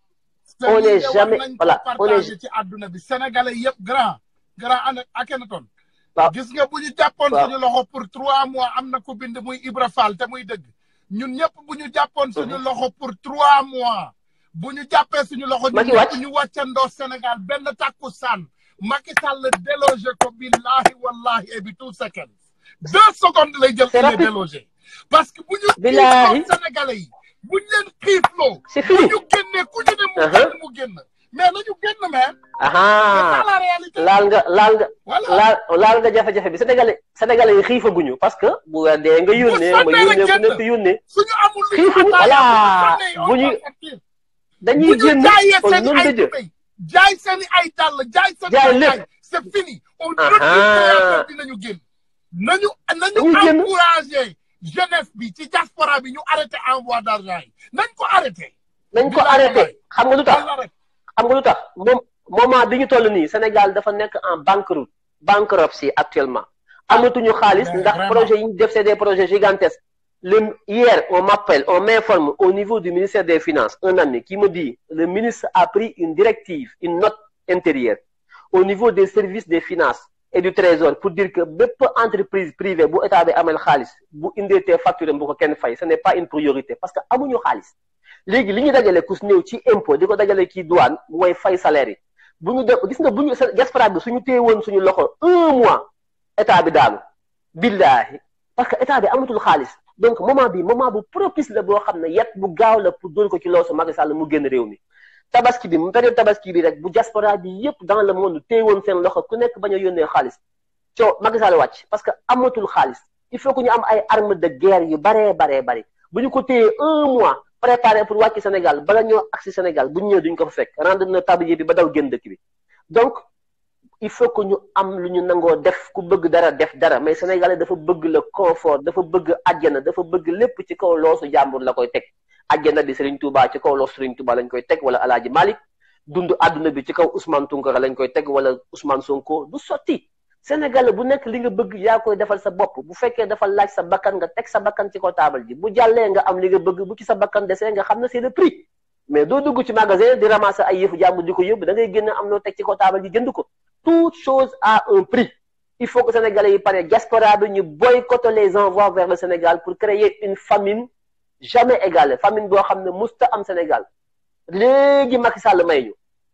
on n'est jamais voilà on est ci àdduna bi sénégalais yëpp grand grand an Akhenaton waaw gis nga bu ñu jàppoon waaw. suñu loxo pour trois mois am na ko bind muy Ibra Fall te muy dëgg ñun ñëpp bu ñu jàppoon suñu loxo pour trois mois bu ñu jàppee suñu loxo ñun Macky ñëpp wàcc. ñu wàccandoo Sénégal benn takku sànn Macky Sall délogé ko billahi wallahi et bi two seconds deux secondes lay jël C'est il est rapide. délogé parce que bu ñu Billahi. xiifloo Sénégalais yi bu ñu leen xiifloo c'est bu fini ñu génnee ku ñu ne mu Uh-huh. génn mu génn mais nañu génn mais c'est aha ça la réalité laal nga laal nga voilà laal laal nga jafe-jafe bi sénégalais sénégalais yi xiifaguñu parce que bu weer dee nga yónnee ma sonnee rek yónnee ku génn. nekk yónnee suñu amul lu Xiifuñu, ñu voilà. attaaya Bu ñu- bu dañuy ñu génn jaayee kon seen noonu ay la jë tubéy jaay seen i ay dàll jaay seen Jaay i lépp. jaay c'est fini on Aha. retire dinañu génn nañu Dañuy nañu génn. encouragé jeunesse bi ci diaspora bi ñu arrêté envoi d'argent yi nañ ko arrêté nañ ko Bilaay arrêté xam nga lu tax wala rek xam nga lu tax moom moment bi ñu toll nii Sénégal dafa nekk en banqueroute bankruptcy actuellement amatuñu xaalis mais ndax vraiment. projet yi ñu def c'est des projets gigantesques le hier on m'appelle on m'informe au niveau du ministère des finances un ami qui me dit le ministre a pris une directive une note intérieure au niveau des services des finances et du trésor pour dire que bépp entreprise privée bu état bi amel xaalis bu indeetee facture bu ko kenn fay ce n'est pas une priorité parce que amuñu xaalis léegi li ñu dajale ku si néew ci impôt di ko dajale kii douane mooy fay salaire yi bu ñu def gis nga bu ñu sa diaspora bi suñu téye woon suñu loxo un mois état bi daanu billaahi parce que état bi amatul xaalis donc moment bi moment bu propice la boo xam ne yet bu gaaw la pour dóor ko ci loosu Macky Sall mu génn réew mi tabaski bi mu période tabaski bi rek bu diaspora bi yépp dans le monde téye woon seen loxo ku nekk bañ a yónnee xaalis coow Macky Sall wàcc parce que amatul xaalis il faut que ñu am ay armes de guerre yu baree baree bari bu ñu ko téyee un mois préparé pour wàcc Sénégal bala ñoo agsi Sénégal bu ñu ñëwee duñ ko fa fekk rendre na tablier bi ba daw génn dëkk bi donc il faut que ñu am lu ñu nangoo def ku bëgg dara def dara mais sénégalais dafa bëgg le confort dafa bëgg àjjana dafa bëgg lépp ci kaw loosu jàmbur la koy teg àjjana bi Serigne Touba ci kaw loosu Serigne Touba lañ koy teg wala Alaaji Malick dund àdduna bi ci kaw Ousmane Tounkara lañ koy teg wala Ousmane Sonko du sotti sénégalais bu nekk li nga bëgg yaa koy defal sa bopp bu fekkee dafa laaj sa bakkan nga teg sa bakkan ci kaw taabal ji bu jàllee nga am li nga bëgg bu ci sa bakkan desee nga xam ne c'est le prix mais doo dugg ci magasin di ramasser ay yëfu jàmbur di ko yóbbu da ngay génn am loo teg ci kaw taabal ji jënd ko toute chose a un prix il faut que sénégalais yi pare diaspora bi ñu boycotter les envois vers le Sénégal pour créer une famine jamais égalée famine boo xam ne musta am Sénégal léegi Macky Sall may ñu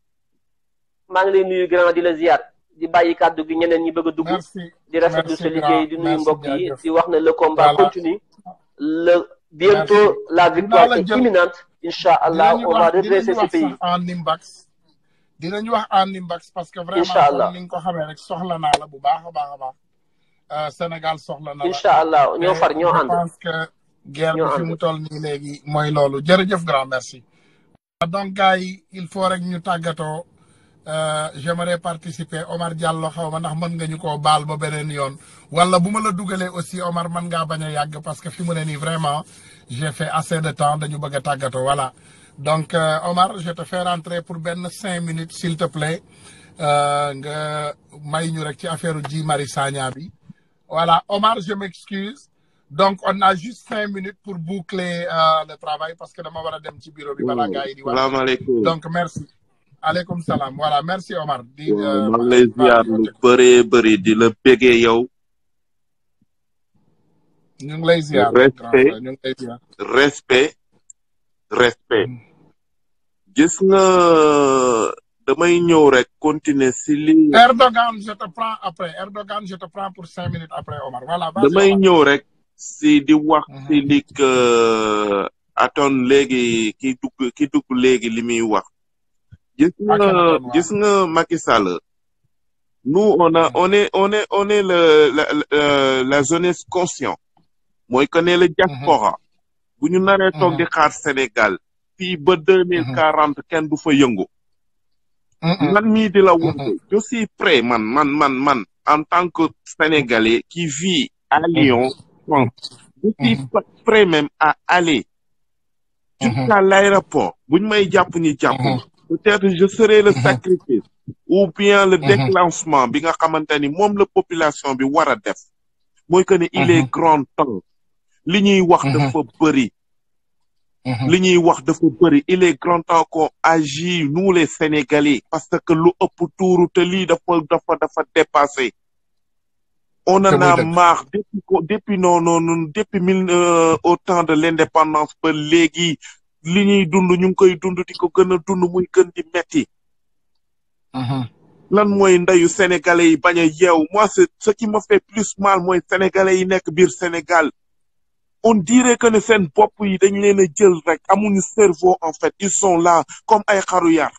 maa ngi lay nuyu grand di la ziar di bàyyi kàddu gi ñeneen ñi bëgg a dugg merci di rafetlu merci sa liggéey di grand, nuyu merci, mbokk yi jaajëf. di wax ne le combat Voilà. continue le bientôt Merci. la victoire Dinaa la est jël. imminente incha allah dinañu on va wax redresser dinañu ce wax pays sax en nimbax dinañu wax en nimbax parce que vraiment Inch'Allah. comme ni nga ko xamee rek soxla naa la bu baax a baax a baax Euh, Sénégal soxla na la incha allah ñoo far ñoo je ànd pense que guerre bi Ñoo fi ànd. mu toll nii léegi mooy loolu jërëjëf grand merci donc gars yi il faut rek ñu tàggatoo euh, j'aimerais participer Omar Diallo xaw ma ndax mën nga ñu koo baal ba beneen yoon wala bu ma la dugalee aussi Omar mën ngaa bañ a yàgg parce que fi mu ne nii vraiment j'ai fait assez de temps dañu bëgg a tàggatoo voilà donc euh, Omar je te fais rentrer pour benn cinq minutes s'il te plaît euh, nga may ñu rek ci affaire Guy Marius Sagna bi voilà Omar je m'excuse donc on a juste cinq minutes pour boucler euh, le travail parce que dama war a dem ci bureau bi balaa gars yi di wax salaamaaleykum donc merci aleykum salaam voilà merci Omar di waaw maa ngi lay ziar lu bëree bëri di la bégee yow ñu ngi lay ziar Respect. grand frère, ñu ngi lay ziar respect respect gis nga damay ñëw rek continuer si li. Erdogan je te prends après Erdogan je te prends pour cinq minutes après Omar voilà. damay ñëw rek si di wax si li que aton léegi ki dugg ki dugg léegi li muy wax. gis nga gis nga Macky Sall. nous on a on est on est on est le la la la jeunesse conscient. mooy que ne la diaspora. bu ñu naree toog di xaar Sénégal. fii ba deux mille quarante kenn du fa yëngu. man mii di la wax je suis prêt man man man man en tant que sénégalais qui vit à Lyon France je suis prêt même à aller jusqu'à l'aéroport buñ may jàpp ni jàpp peut-être je serai le sacrifice ou bien le déclenchement bi nga xamante ni moom la population bi war a def mooy que ne il est grand temps li ñuy wax dafa bëri li ñuy wax dafa bëri il est grand temps qu'on agit nous les Sénégalais parce que lu ëpp tuuru te lii dafa dafa dafa dépassé on en a marre depuis depuis non non depuis mille au temps de l'indépendance ba léegi li ñuy dund ñu ngi koy dund di ko gën a dund muy gën di metti lan mooy ndeyu sénégalais yi bañ a yeew moi c'est ce qui me fait plus mal mooy sénégalais yi nekk biir Sénégal on dirait que ne seen bopp yi dañ leen a jël rek amuñu cerveau en fait ils sont là comme ay xaru yar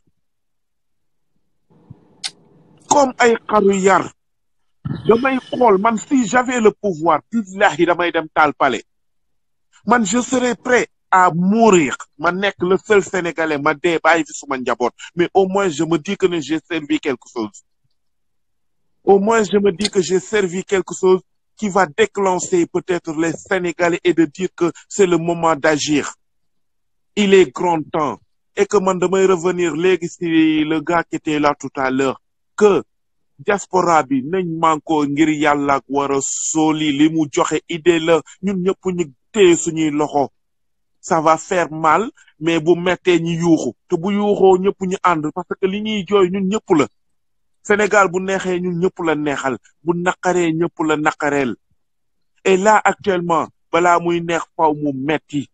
comme ay xaru yar damay xool man si j'avais le pouvoir billahi damay dem taal palais man je serais prêt à mourir ma nekk le seul sénégalais ma dee bàyyi fi suma njaboot mais au moins je me dis que ne j'ai servi quelque chose au moins je me dis que j'ai servi quelque chose qui va déclencher peut-être les Sénégalais et de dire que c'est le moment d'agir. Il est grand temps. Et que man damay revenir léegi si le gars qui était là tout à l'heure que diaspora bi nañ manko ngir yàlla ak war a sóoli li mu joxe idée la ñun ñëpp ñu téye suñuy loxo ça va faire mal mais bu mettee ñi yuuxu te bu yuuxoo ñëpp ñu ànd parce que li ñuy jooy ñun ñëpp la Sénégal bu neexee ñun ñëpp la neexal bu naqaree ñëpp la naqareel et là actuellement balaa muy neex faw mu metti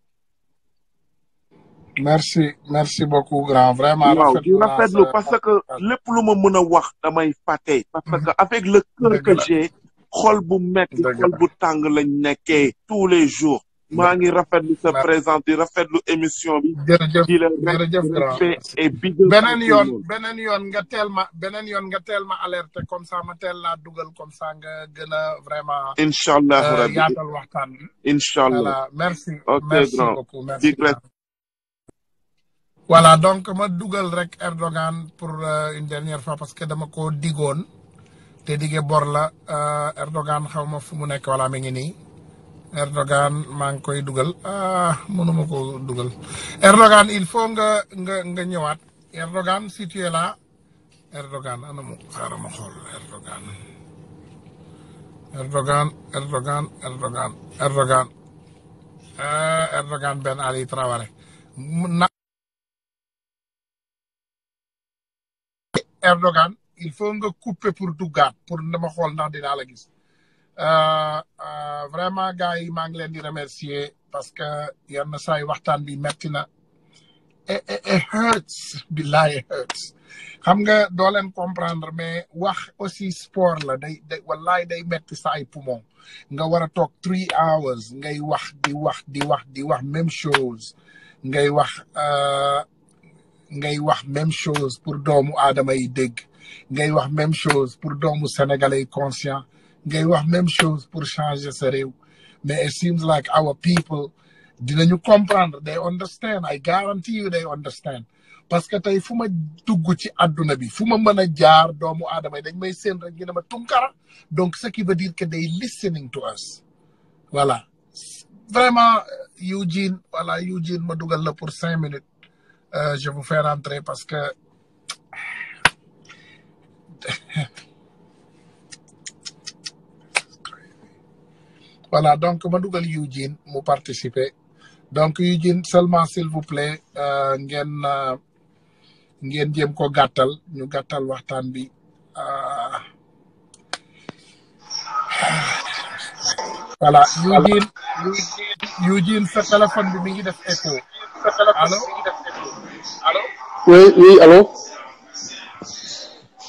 merci merci beaucoup grand vraiment. waaw di rafetlu parce que lépp lu ma mën a wax damay fàtte. parce que avec le cœur que j'ai xol bu metti xol bu tàng lañ nekkee tous les jours. maa ngi rafetlu sa présence di rafetlu émission bi. jërëjëf di la jërëjëf grand et big beneen yoon beneen yoon nga teel ma beneen yoon nga teel ma alerté comme ça ma teel laa dugal comme ça nga gën a vraiment. incha allah rabbi yaatal waxtaan bi. incha allah voilà merci. ok merci grand beaucoup merci. big voilà donc ma dugal rek Erdogan pour une dernière fois parce que dama ko digoon te dige bor la Erdogan xaw ma fu mu nekk wala mi ngi nii. Erdogan maa ngi koy dugal ah mënuma ko dugal Erdogan il faut nga nga nga ñëwaat Erdogan si tu es là Erdogan ana mu xaaral ma xool Erdogan Erdogan Erdogan Erdogan Erdogan Erdogan Ben Ali Traoré na Erdogan il faut nga couper pour duggaat pour dama xool ndax dinaa la gis vraiment gars yi maa ngi leen di remercier parce que yenn saa yi waxtaan bi metti na et et hurts billahi hurts xam nga doo leen comprendre mais wax aussi sport la day day wallahi day metti sa ay poumon nga war a toog three hours ngay wax di wax di wax di wax même chose ngay wax ngay wax même chose pour doomu aadama yi dégg ngay wax même chose pour doomu sénégalais yi conscient ngay wax même chose pour changer sa réew mais it seems like our people dinañu comprendre they understand I guarantee you they understand parce que tey fu ma dugg ci àdduna bi fu ma mën a jaar doomu aadama yi dañ may seen rek ñu ne ma tunkara donc ce qui veut dire que they listening to us voilà vraiment Eugene voilà Eugene ma dugal la pour cinq minutes je vous fais rentrer parce que voilà donc ma dugal Eugene mu participer donc Eugene seulement s'il vous plaît ngeen ngeen jéem ko gàttal ñu gàttal waxtaan bi voilà Eugene Eugene sa téléphone bi mi ngi def écho allo oui oui allo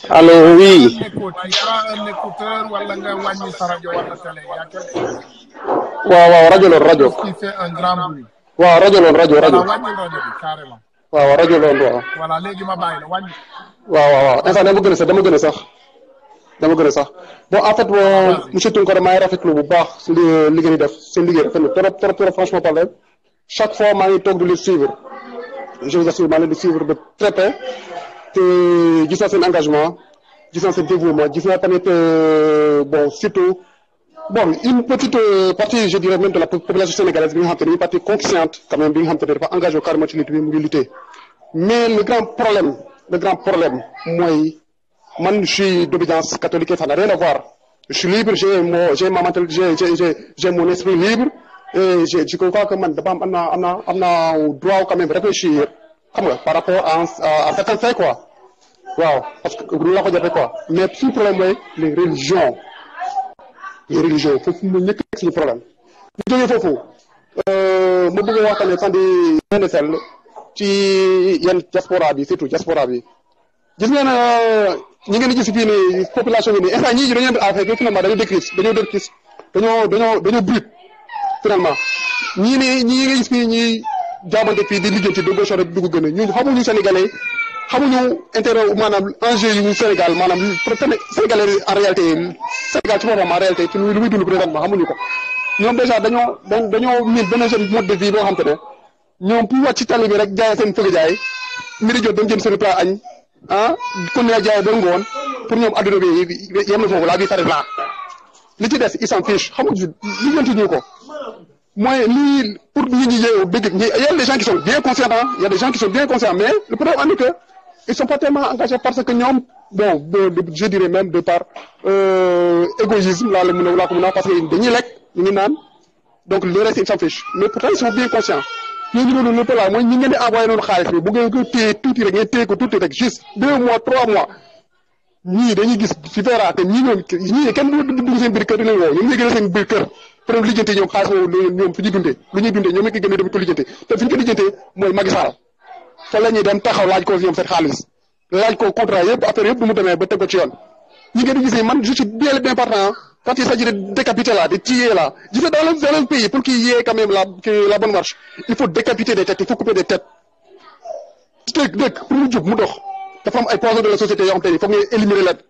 allo oui. un écouteur wala nga wàññi sa rajo wala télé y a quelque chose. waaw waaw rajo loon rajo. qui fait un grand bruit. waaw rajo loon rajo rajo. voilà wàññi rajo bi carrément. waaw rajo loon waaw. voilà léegi ma bàyyi la wàññi. waaw waaw waaw instant dama gën a sax dama gën a sax dama gën a sax bon en fait bon monsieur Tounkara maa ngi rafetlu bu baax si li li ngeen di def seen liggéey rafet na trop trop trop franchement parler chaque fois maa ngi toog di leen suivre je vous assure maa ngi leen di suivre de très près te gis naa seen engagement gis naa seen dévouement gis naa tamit bon surtout bon une petite partie je dirais même de la population sénégalaise bi nga xam te ne une partie consciente quand même bi nga xam te ne dafa engagé carrément ci lutte bi mu ngi lutter mais le grand problème le grand problème mooy man je suis d'obédience catholique et ça n'a rien à voir je suis libre j'ai mon j'ai ma mental j'ai j'ai j'ai mon esprit libre et je je crois que man dafa am am naa am naa am naa droit quand même réfléchir xam nga par rapport à à certains faits quoi waaw parce que lu la ko jàppee quoi mais suñu problème mooy les religions les religions foofu mu nekk suñu problème bu jógee foofu ma bëgg a waxtaanee fan di yenn sell ci yenn diaspora bi surtout diaspora bi gis ngeen ñi ngeen di gis fii nii population bi nii instant ñii dañoo def affaire finalement dañoo décris dañoo décris dañoo dañoo dañoo brut finalement ñii nii ñii nga gis fii ñii jaabante fii di lijjanti de gauche rek dugg gën a ñun xamuñu sénégalais xamuñu intérêt maanaam enjeu yu Sénégal maanaam sénégalais en réalité Sénégal ci boppam en réalité ci lu muy dund présentement xamuñu ko ñoom déjà dañoo dañoo miin benn jeune mode de vie boo xam te ne ñoom pour wàcc ci tali bi rek jaay seen fëgg jaay midi jot dem jënd seen plat añ ah kon ne jaay ba ngoon pour ñoom adduna bi yem na foofu la vie s'arrête là li ci des ils s'en fichent xamuñu li jënti ñu ko mooy lii pour nit ñi yeewu dëgg ñi y a des gens qui sont bien conscients il y a des gens qui sont bien conscients mais le problème en est que ils sont pas tellement engagés parce que ñoom bon je dirais même de par égoïsme laa la mën a laa ko mën a parce que dañuy lekk ñu ngi naan donc le reste ils s'en fichent mais pourtant ils sont bien conscients ñooñu noonu le problème mooy ñi ngeen di envoyé noonu xaalis bi bu ngeen ko téye tuuti rek ngeen téye ko tuuti rek juste deux mois trois mois ñii dañuy gis ci verra te ñii ñoom ñii kenn du dugg seen biir kër di leen woo ñoom ñooy gën a seen biir kër pour lijjante ñoom xaalis boobu ñoom fi ñuy dundee lu ñuy dundee ñoom ñu ko gën a dem ko lijjante te fi ñu ko lijjantee mooy Macky Sall fa la ñuy dem taxaw laaj ko ñoom seen xaalis laaj ko contrat yëpp affaire yëpp du mu demee ba teg ko ci yoon ñi ngeen di gis man je suis bien bien partant quand il s'agit de décapiter là de tuer là je sais dans le dans le pays pour qu'il y ait quand même la la bonne marche il faut décapiter des têtes il faut couper des têtes dëkk dëkk pour mu jub mu dox dafa am ay poisons de la société yoo xam te ni foog ngeen éliminer leen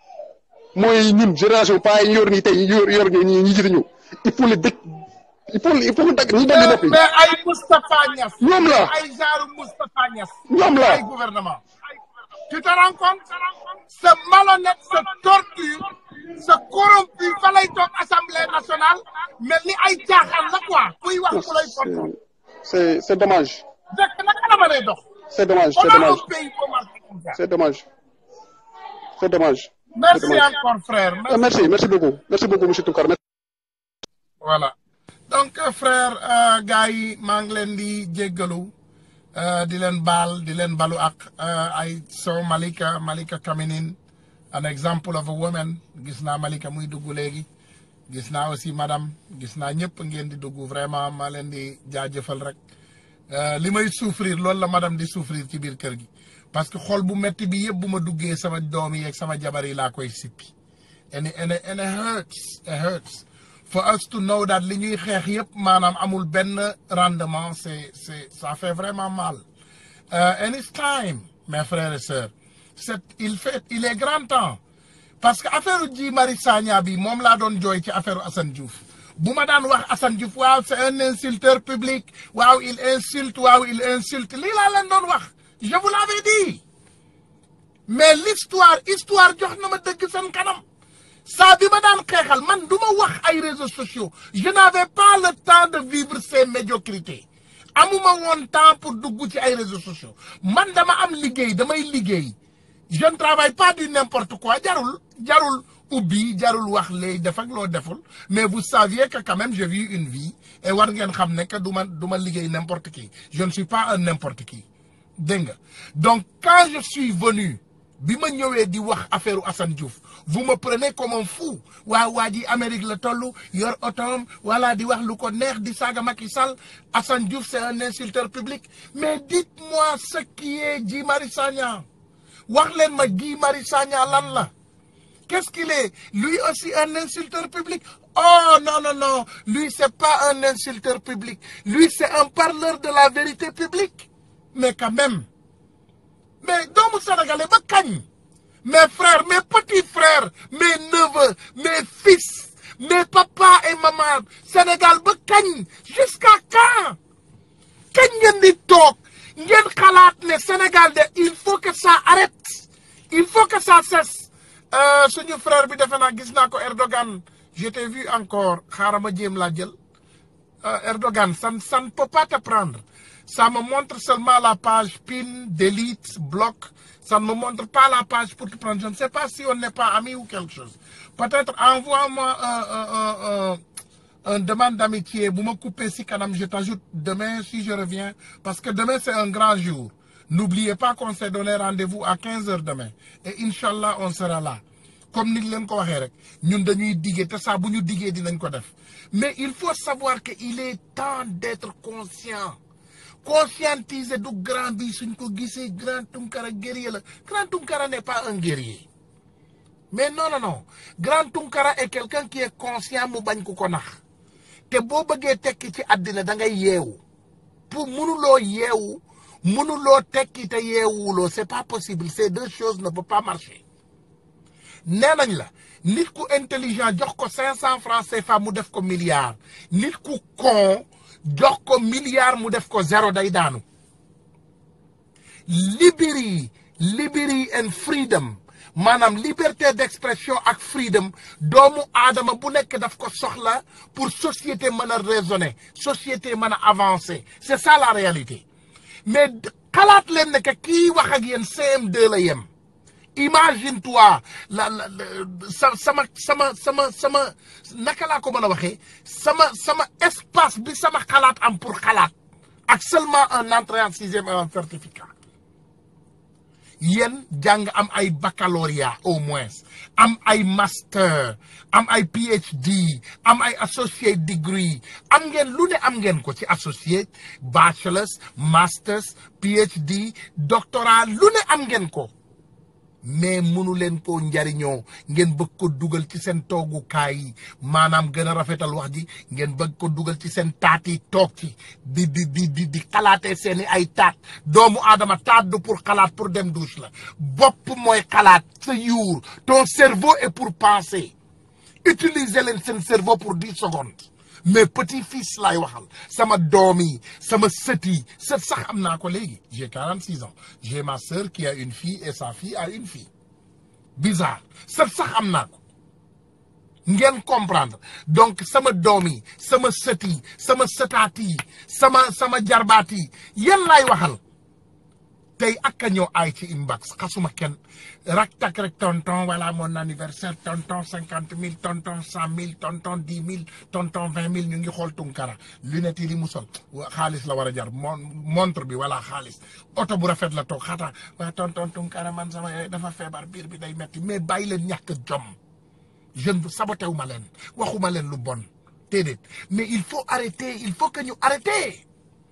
mooy ñun génération pas yi yor nii tey yor yor ñi ñi jiite ñu il faut les dëkk il faut il faut que dagg ñi dagg noppi mais ay Moustapha Niass. ñoom la ay genre Moustapha Niass. ñoom la ay gouvernement. tu te rends compte ce malhonnête ce tortue ce corrompu fa lay toog assemblée nationale mais li ay jaaxal la quoi kuy wax ku lay tontu. c'est c'est dommage. dëkk naka la ma lay dox. c'est dommage c'est dommage c'est dommage c'est dommage. merci encore frère. merci merci merci beaucoup merci beaucoup monsieur Tounkara. voilà donc frère gars yi maa ngi leen di jéggalu di leen baal di leen balu ak ay so Malika Malika Kaminin an example of a woman gis naa Malika muy dugg léegi gis naa aussi madame gis naa ñëpp ngeen di dugg vraiment maa leen di jaajëfal rek li may souffrir loolu la madame di souffrir ci biir kër gi parce que xol bu metti bi yëpp bu ma duggee sama doom yi ak sama jabar yi laa koy sippi and it and it hurts it hurts for us to know that li ñuy xeex yëpp maanaam amul benn rendement c'est c'est ça fait vraiment mal and it's time mes frères et sœurs c'est il fait il est grand temps parce que affaire Guy Marius Sagna bi moom laa doon jooy ci affaire Assane Diouf bu ma daan wax Assane Diouf waaw c'est un insulteur public waaw il insulte waaw il insulte lii laa leen doon wax je vous l'avais dit mais l'histoire histoire jox na ma dëgg seen kanam saa bi ma daan xeexal man du ma wax ay réseaux sociaux je n'avais pas le temps de vivre ces médiocrités amuma woon temps pour dugg ci ay réseaux sociaux man dama am liggéey damay liggéey je ne travaille pas du n'importe quoi jarul jarul ubbi jarul wax léegi def ak loo deful mais vous saviez que quand même j'ai vu une vie et war ngeen xam ne que du ma du ma liggéey n'importe qui je ne suis pas un n'importe qui dégg nga donc quand je suis venu bi ma ñëwee di wax affaire Assane Diouf vous me prenez comme un fou waaw waa ji Amérique la toll yor otoom voilà di wax lu ko neex di saaga Macky Sall Assane Diouf c'est un insulteur public mais dites-moi ce qui est Guy Marius Sagna wax leen ma Guy Marius Sagna lan la qu'est-ce qu'il est lui aussi un insulteur public oh non non non lui c'est pas un insulteur public lui c'est un parleur de la vérité publique mais quand même mais doomu sénégalais ba kañ mes frères mes petits frères mes neveux mes fils mes papas et maman Sénégal ba kañ jusqu'à quand kañ ngeen di toog ngeen xalaat ne Sénégal de il faut que ça arrête il faut que ça cesse suñu frère bi defe naa gis naa ko Erdogan je t'ai vu encore xaaral ma jéem laa jël Erdogan ça ça ne peut pas te prendre ça me montre seulement la page pin delete bloc ça ne me montre pas la page pour te prendre je ne sais pas si on n'est pas amis ou quelque chose peut-être envoie-moi un un un un demande d'amitié bu ma couper si kanam je t'ajoute demain si je reviens parce que demain c'est un grand jour n'oubliez pas qu'on s'est donné rendez-vous à 15 heures demain et inchallah on sera là comme ni leen ko waxee rek ñun dañuy diggee te saa bu ñu diggee dinañ ko def mais il faut savoir que il est temps d'être conscient conscientiser du grand bi suñ ko gisee grand Tunkara guerrier la grand Tunkara n'est pas un guerrier mais non non non grand Tunkara est quelqu'un qui est conscient mu bañ ko ko nax te boo bëggee tekki ci àddina da ngay yeewu pour mënuloo yeewu mënuloo tekki te yeewuloo c'est pas possible ces deux choses ne peuvent pas marcher nee nañ la nit ku intelligent jox ko cinq cent francs CFA mu def ko milliard nit ku con jox ko milliard mu def ko zéro day daanu liberty liberty and freedom maanaam liberté d'expression ak freedom doomu aadama bu nekk daf ko soxla pour société mën a raisonner société mën a avancer c'est ça la réalité mais xalaat leen ne que kii wax ak yéen CM2 la yem imagine toi la la sa sama sama sama sama naka laa ko mën a waxee sama sama espace bi sama xalaat am pour xalaat ak seulement un entrée en sixième et un certificat yéen jàng am ay baccalauréat au moins am ay master am ay PhD am ay associate degree am ngeen lu ne am ngeen ko ci associate bachelors masters PhD doctorat lu ne am ngeen ko mais mënu leen koo njariñoo ngeen bëgg ko dugal ci seen toogukaay yi maanaam gën a rafetal wax ji ngeen bëgg ko dugal ci seen taat yi toog ci di di di di di xalaatee seeni ay taat doomu aadama taat du pour xalaat pour dem douche la bopp mooy xalaat sa yuur ton cerveau est pour penser utiliser leen seen cerveau pour dix secondes mais petit fils laay waxal sama doom yi sama sët yi sët sax am naa ko léegi j'ai quarante six ans j'ai ma sœur qui a une fille et sa fille a une fille bizarre sët sax am naa ko ngeen comprendre donc sama doom yi sama sët yi sama sëtaat yi sama sama jarbaat yi yéen laay waxal tey ak a ñëw ay ci inbox xasuma kenn rak tak rek tonton voilà mon anniversaire tonton cinquante mille tonton cent mille tonton dix mille tonton vingt mille ñu ngi xool tunkara lunette yi li mu sol xaalis la war a jar mon montre bi voilà xaalis oto bu rafet la toog xataa waa tonton tunkara man sama yaay dafa feebar biir bi day metti mais bàyyi leen ñàkk jom jeune bu sabotewu ma leen waxuma leen lu bon déedéet mais il faut arrêter il faut que ñu arrêter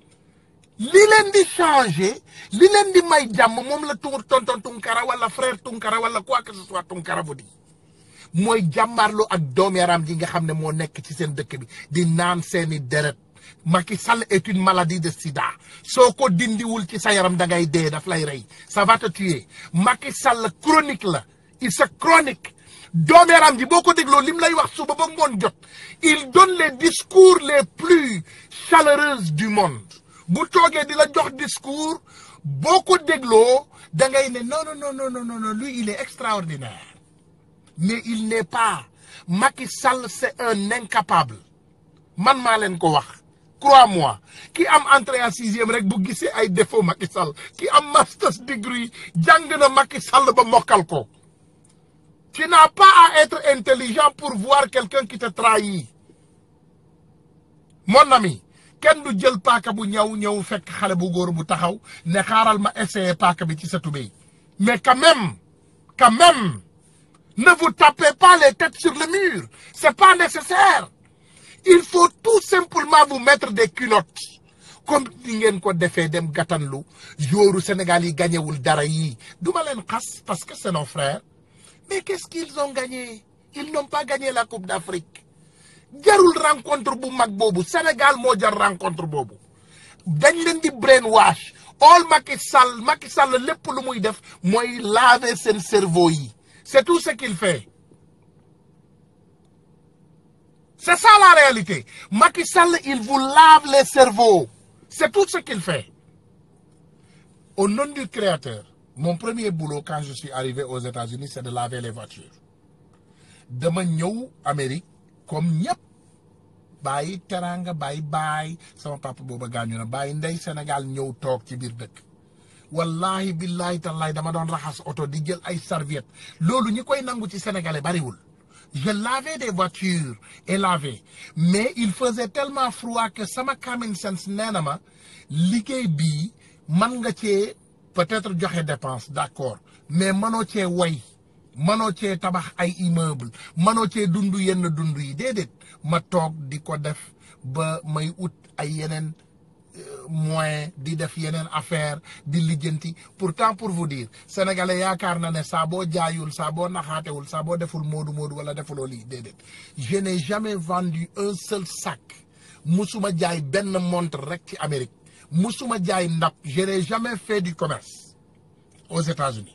li leen di changer li leen di may jàmm moom la tuur tonton Tunkara wala frère Tunkara wala quoi que ce soit Tunkara bu di mooy jàmmaarloo ak doom yaram ji nga xam ne moo nekk ci seen dëkk bi di naan seeni deret Macky Sall est une maladie de sida soo ko dindiwul ci sa yaram da ngay dee daf lay rey ça va te tuer Macky Sall chronique la il se chronique doom yaram ji boo ko dégloo lim lay wax suba ba ngoon jot il donne les discours les plus chaleureux du monde bu toogee di la jox discours boo ko dégloo da ngay ne non non non non non non lui il est extraordinaire mais il n'est pas Macky Sall c'est un incapable man maa leen ko wax crois-moi ki am entrée en sixième rek bu gisee ay défaut Macky Sall ki am master's degree jàng na Macky Sall ba mokkal ko tu n'as pas à être intelligent pour voir quelqu'un qui te trahit mon ami kenn du jël paaka bu ñëw ñëw fekk xale bu góor bu taxaw ne xaaral ma essayer paaka bi ci sa tubéy mais quand même quand même ne vous tapez pas les têtes sur le mur c'est pas nécessaire il faut tout simplement vous mettre des culottes comme ni ngeen ko defee dem gàttanlu joueurs Sénégal yi gañewul dara yii duma leen xas parce que c'est nos frères mais qu'est-ce qu'ils ont gagné ils n'ont pas gagné la coupe d'Afrique jarul rencontre bu mag boobu Sénégal moo jar rencontre boobu dañ leen di brainwash all Macky Sall Macky Sall lépp lu muy def mooy laver seen cerveau yi c'est tout ce qu'il fait c'est ça la réalité Macky Sall il vous lave les cerveaux c'est tout ce qu'il fait au nom du créateur mon premier boulot quand je suis arrivé aux États-Unis c'est de laver les voitures dama ñëw Amérique comme ñëpp bàyyi teranga bàyyi baay sama papa booba gaañu na bàyyi ndey Sénégal ñëw toog ci biir dëkk wallahi billahi tallahi dama doon raxas oto di jël ay serviette loolu ñi koy nangu ci sénégalais bariwul je lavais des voitures et lavais mais il faisait tellement froid que sama common sense nee na ma liggéey bii man nga cee peut-être joxe dépense d'accord mais mënoo cee woy mënoo cee tabax ay immeuble mënoo cee dund yenn dund yi déedéet ma toog di ko def ba may ut ay yeneen moyen di def yeneen affaire di lijjanti pourtant pour vous dire sénégalais yaakaar na ne saa boo jaayul saa boo naxaatewul saa boo deful moodu moodu wala defuloo lii déedéet je n'ai jamais vendu un seul sac musuma jaay benn montre rek ci Amérique musuma jaay ndab je n'ai jamais fait du commerce aux États-Unis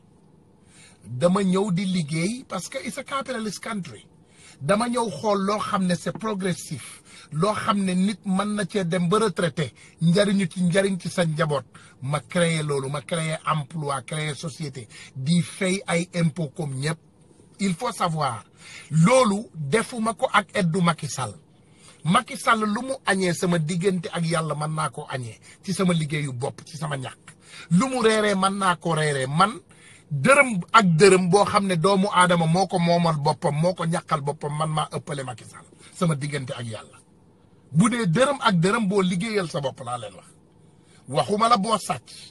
dama ñëw di liggéey parce que it's a capitalist country dama ñëw xool loo xam ne c'est progressif loo xam ne nit mën na cee dem ba retraité njariñu ci njariñ ci sa njaboot ma créer loolu ma créer emploi créer société di fay ay impôts comme ñëpp il faut savoir loolu defuma ko ak eddu Macky Sall Macky Sall lu mu añee sama diggante ak yàlla mën naa koo añee ci sama liggéeyu bopp ci sama ñàkk lu mu reeree mën naa ko reeree man dërëm ak dërëm boo xam ne doomu aadama moo ko moomal boppam moo ko ñàkkal boppam man maa ëppale Macky Sall sama diggante ak yàlla bu dee dërëm ak dërëm boo liggéeyal sa bopp laa leen wax waxuma la boo sàcc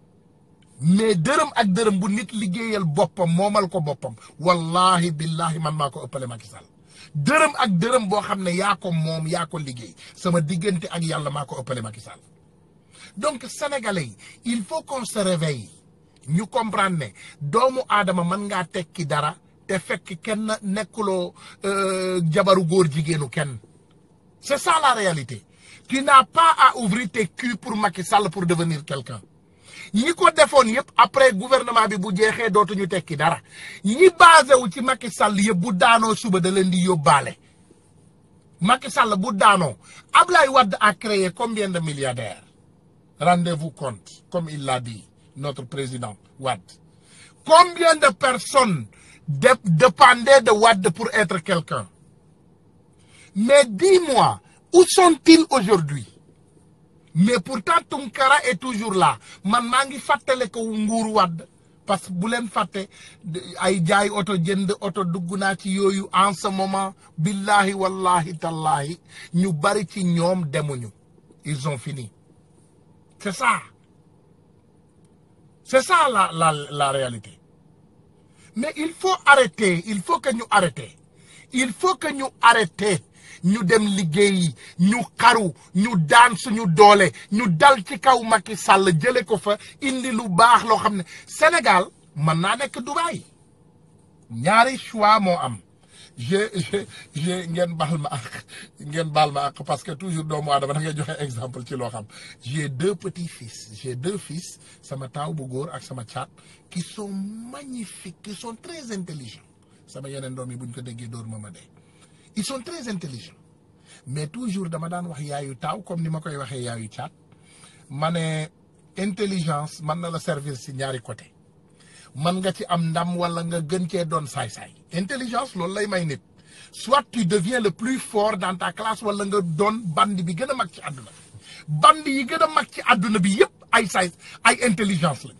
mais dërëm ak dërëm bu nit liggéeyal boppam moomal ko boppam wallahi billahi man maa ko ëppale Macky Sall dërëm ak dërëm boo xam ne yaa ko moom yaa ko liggéey sama diggante ak yàlla maa ko ëppale Macky Sall donc sénégalais yi il faut qu'on se réveille ñu comprendre ne doomu aadama mën ngaa tekki dara te fekk kenn nekkuloo jabaru góor jigéenu kenn c'est ça la réalité tu n'as pas à ouvrir tes culs pour Macky Sall pour devenir quelqu'un ñi ko defoon yëpp après gouvernement bi bu jeexee dootuñu tekki dara ñi basé wu ci Macky Sall yëpp bu daanoo suba da leen di yóbbaale Macky Sall bu daanoo Ablaye Wade a créé combien de milliardaires rendez-vous compte comme il l'a dit notre président Wade combien de personnes de dépendaient de Wade pour être quelqu'un mais dis-moi où sont-ils aujourd'hui mais pourtant Tunkara est toujours là man maa ngi fàttale ko nguuru Wade parce que bu leen fàtte ay jaay oto jënd oto dugg naa ci yooyu en ce moment billahi wallahi tallahi ñu bari ci ñoom demuñu ils ont fini c'est ça c'est ça la la la réalité mais il faut arrêter il faut que ñu arrêter il faut que ñu arrêter ñu dem liggéeyi ñu xaru ñu daan suñu doole ñu dal ci kaw Macky Sall jële ko fa indi lu baax loo xam ne Sénégal mën naa nekk Dubaï ñaari choix moo am je je je ngeen baal ma ak ngeen baal ma ak parce que toujours doomu aadama da ngay joxe exemple ci loo xam j'ai deux petits fils j'ai deux fils sama taaw bu góor ak sama caat qui sont magnifiques qui sont très intelligents sama yeneen doom yi bu ñu ko déggee dóor ma ma dee ils sont très intelligents mais toujours dama daan wax yaayu taaw comme ni ma koy waxee yaayu caat ma ne intelligence mën na la servir si ñaari côté mën nga ci am ndam wala nga gën cee doon saay-saay intelligence loolu lay may nit soit tu deviens le plus fort dans ta classe wala nga doon bandi bi gën a mag ci àdduna bandi yi gën a mag ci àdduna bi yépp ay saay ay intelligence lañ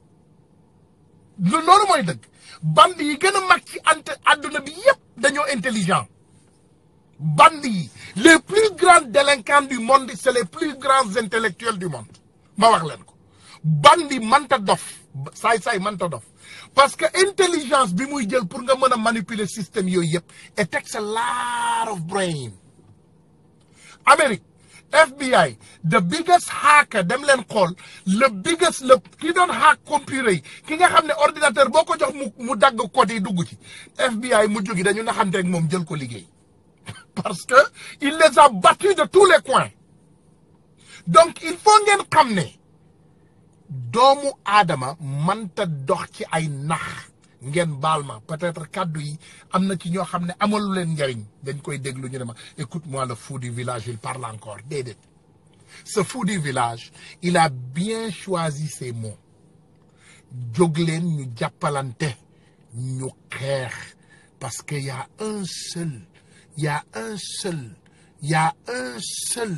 loolu mooy dëgg bandi yi gën a mag ci ante àdduna bi yépp dañoo intelligent bandi yi les plus grands délinquants du monde c'est les plus grands intellectuels du monde ma wax leen ko bandi manta dof saay-saay manta dof parce que intelligence bi muy jël pour nga mën a manipuler système yooyu yëpp it takes a lot of brain Amérique FBI the biggest hacker dem leen xool le biggest le ki doon hack computer yi ki nga xam ne ordinateur boo ko jox mu mu dagg code yi dugg ci FBI mu jógi dañu naxanteeg moom jël ko liggéey parce que il les a battus de tous les coins donc il faut ngeen xam ne doomu aadama mënta dox ci ay nax ngeen baal ma peut-être kàddu yi am na ci ñoo xam ne amalu leen njariñ dañ koy déglu ñu ne ma écoute-moi le fou du village il parle encore déedéet ce fou du village il a bien choisi ses mots jóg leen ñu jàppalante ñu xeex parce que y a un seul y a un seul y a un seul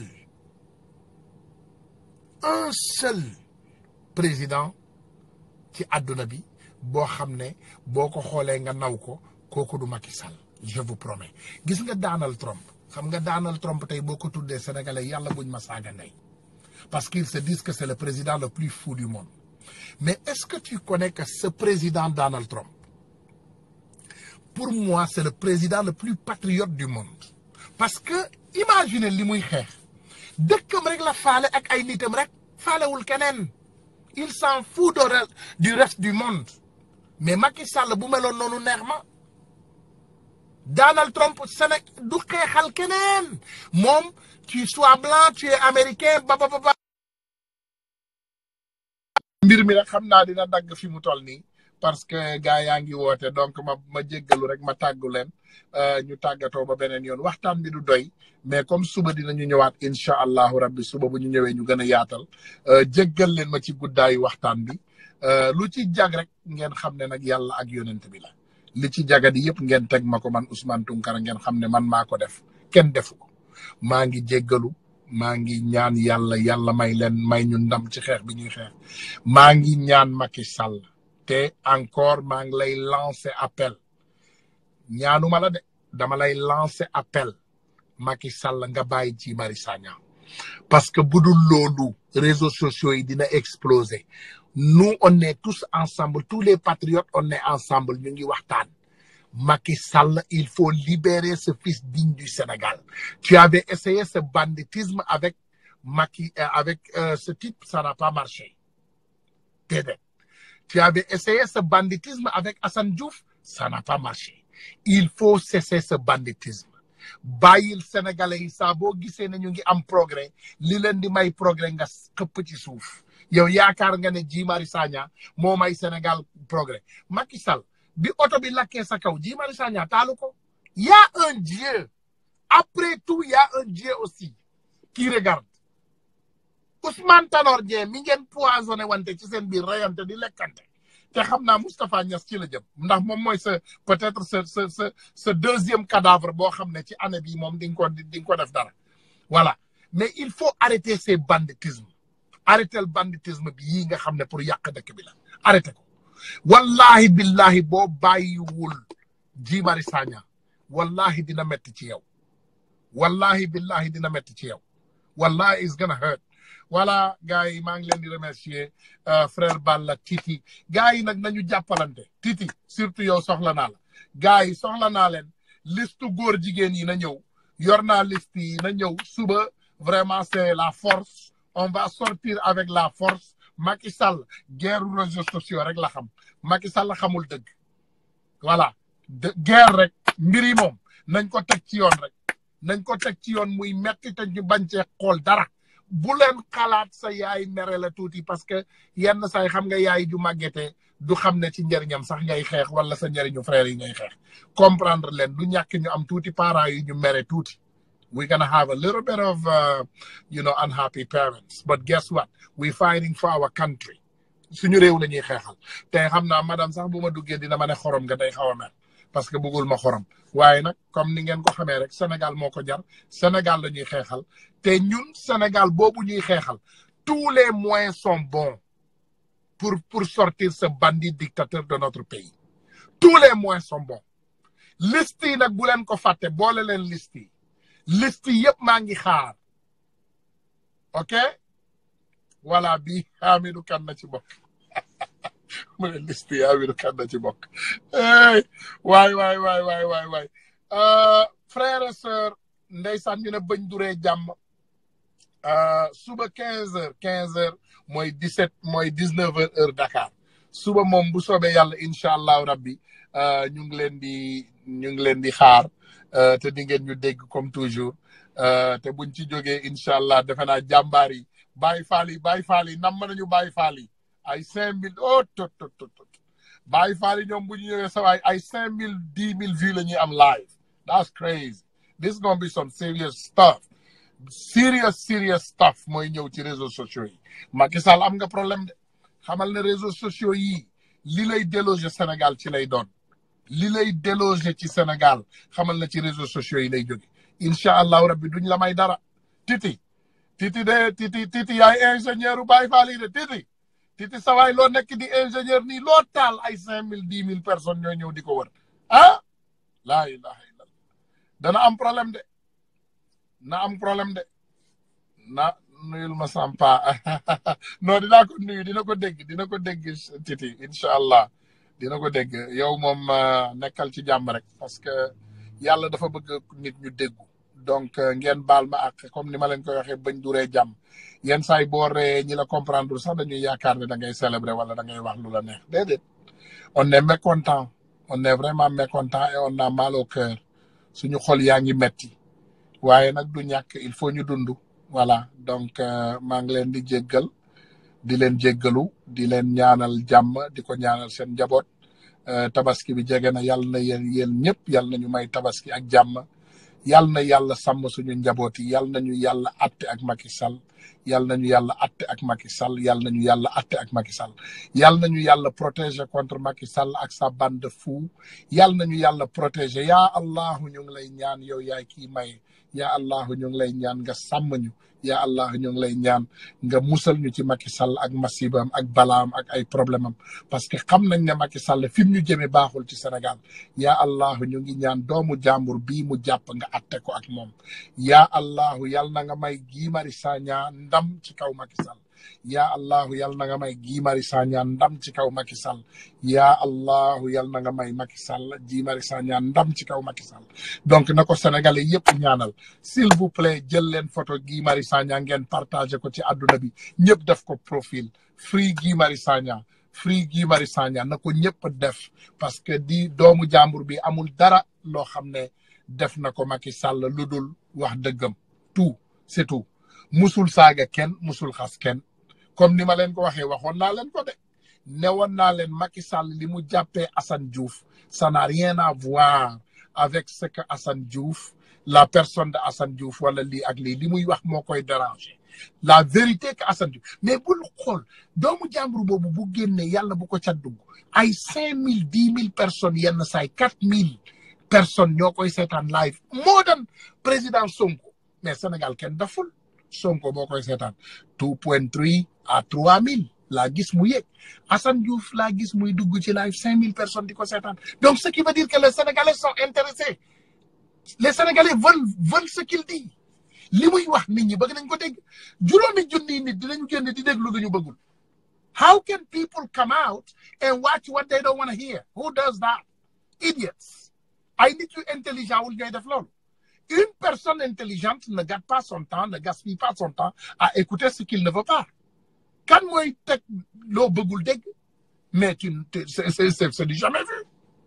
un seul président ci àdduna bi boo xam ne boo ko xoolee nga naw ko kooku du Macky Sall je vous promets gis nga Donald Trump xam nga Donald Trump tey boo ko tuddee sénégalais yàlla buñ ma saaga ndey parce qu'ils se disent que c'est le président le plus fou du monde mais est-ce que tu connais que ce président Donald Trump pour moi c'est le président le plus patriote du monde parce que imaginez li muy xeex dëkkam rek la faale ak ay nitam rek faalewul keneen il s'en fout du reste du monde mais Macky Sall bu meloon noonu neex ma Donald Trump Sénégal du xeexal keneen moom tu sois blanc tu es américain ba ba ba. mbir mi nag xam naa dina dagg fi mu toll nii parce que gars yaa ngi woote donc ma ma jéggalu rek ma tàggu leen ñu tàggatoo ba beneen yoon waxtaan bi du doy mais comme suba dinañu ñëwaat incha allahu rabbi suba bu ñu ñëwee ñu gën a yaatal jéggal leen ma ci guddaayu waxtaan bi. lu ci jag rek ngeen xam ne nag yàlla ak yonent bi la li ci jagadi yëpp ngeen teg ma ko man Ousmane Tounkara ngeen xam ne man maa ko def kenn defu ko maa ngi jéggalu maa ngi ñaan yàlla yàlla may leen may ñu ndam ci xeex bi ñuy xeex maa ngi ñaan Macky Sall te encore maa ngi lay lancer appel ñaanuma la de dama lay lancer appel Macky Sall nga bàyyi ci Mari Sagna parce que bu dul loolu réseaux sociaux yi dina exploser nous on est tous ensemble tous les patriotes on est ensemble ñu ngi waxtaan Macky Sall il faut libérer ce fils digne du Sénégal tu avais essayé ce banditisme avec Macky euh, avec euh, ce type ça n'a pas marché déedéet tu avais essayé ce banditisme avec Assane Diouf ça n'a pas marché il faut cesser ce banditisme bàyyil sénégalais yi saa boo gisee ne ñu ngi am progrès li leen di may progrès nga xëpp ci suuf yow yaakaar nga ne Guy Marius Sagna moo may Sénégal progrès Macky Sall bi oto bi lakkee sa kaw Guy Marius Sagna taalu ko y a un Dieu après tout y a un Dieu aussi qui regarde Ousmane Tanor Dieng mi ngeen poisonné wante ci seen biir rayante di lekkante te xam naa Moustapha Niass ci la jëm ndax moom mooy sa peut-être sa sa sa sa deuxième cadavre boo xam ne ci année bi moom di nga ko di nga ko def dara voilà mais il faut arrêter ces banditismes arrêter le banditisme bi yii nga xam ne pour yàq dëkk bi la arrêter ko wallahi billahi boo bàyyiwul Guy Marius Sagna wallahi dina metti ci yow wallahi billahi dina metti ci yow wallahi is gonna hurt voilà gars yi maa ngi leen di remercier frère Balla Titi gars yi nag nañu jàppalante Titi surtout yow soxla naa la gars yi soxla naa leen liste góor jigéen yi na ñëw yor naa liste yi na ñëw suba vraiment c'est la force on va sortir avec la force Macky Sall guerre réseaux sociaux rek la xam Macky Sall xamul dëgg voilà de guerre rek mbir yi moom nañ ko teg ci yoon rek nañ ko teg ci yoon muy metti te ñu bañ cee xool dara bu leen xalaat sa yaay mere la tuuti parce que yenn say xam nga yaay ju màggete du xam ne ci njëriñam sax ngay xeex wala sa njëriñu frère yi ngay xeex comprendre leen du ñàkk ñu am tuuti parents yi ñu mere tuuti we're gonna have a little bit of uh, you know unhappy parents but guess what we're fighting for our country suñu réew la ñuy xeexal te xam naa madame sax bu ma duggee dina ma ne xorom nga day xaw a mel parce que bëggul ma xorom waaye nag comme ni ngeen ko xamee rek Sénégal moo ko jar Sénégal la ñuy xeexal te ñun Sénégal boobu ñuy xeexal tous les moyens sont bons pour pour sortir ce bandit dictateur de notre pays tous les moyens sont bons liste yi nag bu leen ko fàtte boole leen liste yi liste yi yëpp maa ngi xaar ok voilà bi Hamidou kan na ci bokk mu ne liste yi Hamidou kan na ci bokk waay waay waay waay waay waay frère et sœur ndeysaan ñu ne bañ duree jàmm suba quinze heures quinze heures mooy dix sept mooy dix neuf heures heure Dakar suba moom bu soobee yàlla incha allahu rabbi ñu ngi leen di ñu ngi leen di xaar te di ngeen ñu dégg comme toujours te buñ ci jógee incha allah defe naa jàmbaar yi bàyyi faal yi bàyyi faal yi nam nañu bàyyi faal yi ay cinq mille oh tot tot tot tot bàyyi faal yi ñoom bu ñu ñëwee sawaay ay cinq mille dix mille vues la ñuy am live that's crazy this is gonna be some serious stuff serious serious stuff mooy ñëw ci réseaux sociaux yi Macky Sall am nga problème de xamal ne réseaux sociaux yi li lay déloger Sénégal ci lay doon li lay déloger ci Sénégal xamal na ci réseaux sociaux yi lay jóge incha allahu rabbi duñ la may dara titi titi de titi titi yaay ingénieur u Baye Fall yi de titi titi sawaay loo nekk di ingénieur nii loo taal ay cinq mille dix mille personnes ñoo ñëw di ko wër ah laa ilaha illallah dana am problème de na am problème de na nuyul ma sampa non dinaa ko nuyu dina ko dégg dina ko dégg titi incha allah dina ko dégg yow moom nekkal ci jàmm rek parce que yàlla dafa bëgg nit ñu déggu donc ngeen baal ma ak comme ni ma leen koy waxee bañ duree jàmm yenn saa yi boo ree ñi la comprendre sax dañuy yaakaar ne da ngay célébrer wala da ngay wax lu la neex déedéet on est mécontent on est vraiment mécontent et on a mal au cœur suñu xol yaa ngi metti waaye nag du ñàkk il faut ñu dund voilà donc maa ngi leen di jéggal di leen jéggalu di leen ñaanal jàmm di ko ñaanal seen njaboot tabaski bi jege na yàlla na yéen yéen ñëpp yàlla na ñu may tabaski ak jàmm yàlla na yàlla sàmm suñu njaboot yi yàlla na ñu yàlla atte ak Macky Sall yàlla na ñu yàlla atte ak Macky Sall yàlla na ñu yàlla atte ak Macky Sall yàlla na ñu yàlla protéger contre Macky Sall ak sa bande de fou yàlla na ñu yàlla protéger yaa allahu ñu ngi lay ñaan yow yaay kii may yaa allahu ñu ngi lay ñaan nga sàmm ñu yaa allah ñu ngi lay ñaan nga musal ñu ci Macky Sall ak masibam ak balaam ak ay problème am parce que xam nañ ne Macky Sall fi mu ñu jëmee baaxul ci Sénégal yaa allah ñu ngi ñaan doomu jàmbur bii mu jàpp nga atte ko ak moom yaa allahu yal na nga may Guy Marius Sagna ndam ci kaw Macky Sall yaa allahu yal na nga may Guy Marius Sagna ndam ci kaw Macky Sall yaa allahu yal na nga may Macky Sall Guy Marius Sagna ndam ci kaw Macky Sall donc na ko sénégalais yëpp ñaanal s'il vous plaît jël leen photo Guy Marius Sagna ngeen partagé ko ci àdduna bi ñëpp def ko profil free Guy Marius Sagna free Guy Marius Sagna na ko ñëpp def parce que di doomu jàmbur bi amul dara loo xam ne def na ko Macky Sall lu dul wax dëggam tout c'est tout musul saaga kenn musul xas kenn comme ni ma leen ko waxee waxoon naa leen ko de newoon naa leen Macky Sall li mu jàppee Assane Diouf ça n'a rien à voir avec ce que Assane Diouf la personne de Assane Diouf wala lii ak lii li muy wax moo koy déranger la vérité que Assane Diouf mais bul xool doomu jàmbur boobu bu génnee yàlla bu ko ca dugg ay cinq mille dix mille personnes yenn saay quatre mille personnes ñoo koy seetaan live moo dan président Sonko mais Sénégal kenn daful Sonko boo koy seetaan two point three à trois mille laa gis mu yéeg Assane Diouf laa gis muy dugg ci live cinq mille personnes di ko seetaan donc ce qui veut dire que les Sénégalais sont intéressés les Sénégalais veulent veulent ce qu'il dit li muy wax nit ñi bëgg nañ ko dégg juróomi junni nit dinañu génn di déglu lu ñu bëggul how can people come out and watch what they don't want to hear who does that idiots ay nit yu intelligent wul ñooy def loolu une personne intelligente ne gâte pas son temps ne gaspille pas son temps à écouter ce qu'il ne veut pas kan mooy teg loo bëggul dégg mais tu c'est c'est du jamais vu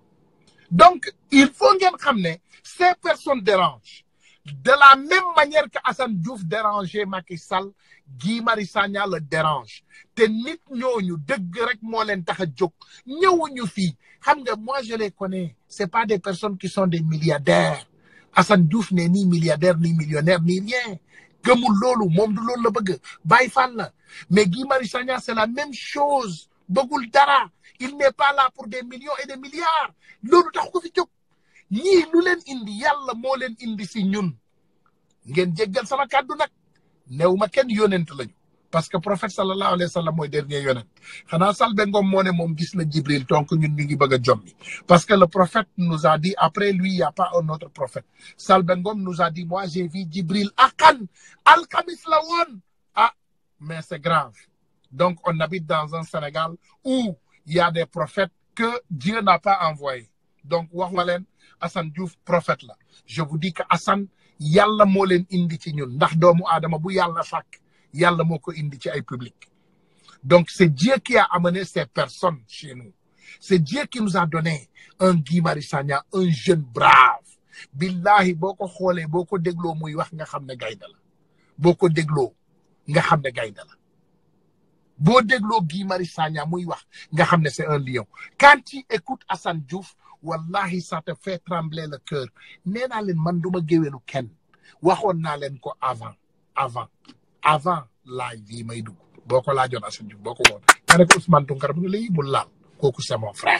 donc il faut ngeen xam ne ces personnes dérangent de la même manière que Assane Diouf dérangeait Macky Sall Guy Marius Sagna le dérange te nit ñooñu dëgg rek moo leen tax a jóg ñëwuñu fii xam nga moi je les connais c'est pas des personnes qui sont des milliardaires Assane Diouf n'est ni milliardaire ni millionnaire ni rien gëmul loolu moom du loolu la bëgg Baye Fall la mais Guy Marius Sagna c'est la même chose bëggul dara il n'est pas là pour des millions et des milliards loolu tax ko fi jóg ñii lu leen indi yàlla moo leen indi si ñun ngeen jéggal sama kàddu nag néew ma kenn yonent lañu parce que prophète sallallahu alayhi wa sallam mooy dernier yonent xanaa Salbe Ngom moo ne moom gis na Jibril donc ñun ñu ngi bëgg a jommi parce que le prophète nous a dit après lui il y a pas un autre prophète Salbe Ngom nous a dit moi j'ai vu Jibril akan alxamis la woon ah mais c'est grave donc on habite dans un Sénégal où il y a des prophètes que Dieu n'a pas envoyés donc wax ma leen Assane Diouf prophète la je vous dis que Assane yàlla moo leen indi ci ñun ndax doomu aadama bu yàlla sàkk yàlla moo ko indi ci ay public donc c'est Dieu qui a amené ces personnes chez nous c'est Dieu qui nous a donné un Guy Marius Sagna un jeune brave billahi boo ko xoolee boo ko dégloo muy wax nga xam ne gaynde la boo ko dégloo nga xam ne gaynde la boo dégloo Guy Marius Sagna muy wax nga xam ne c'est un lion quand tu écoutes Assane Diouf wallahi ça te fait trembler le cœur nee naa leen man duma géwélu kenn waxoon naa leen ko avant avant avant laaj bii may dugg boo ko laajoon Assane Diouf boo ko woon nga ne ko Ousmane Tounkara bu ne lay bul laal kooku c'est mon frère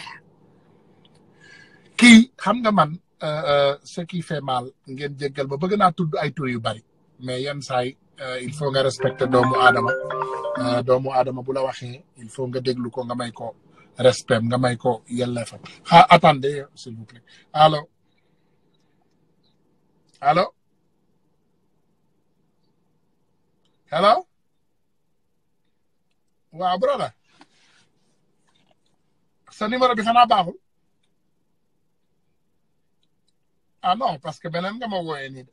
kii xam nga man ce qui fait mal ngeen jéggal ba bëgg naa tudd ay tur yu bari mais yenn saay il faut nga respecter doomu aadama doomu aadama bu la waxee il faut nga déglu ko nga may ko respect nga may ko yelleefam ah attendez s'il vous plaît allo allo hello waaw brother sa numéro bi xanaa baaxul ah non parce que beneen nga ma wooyee nii de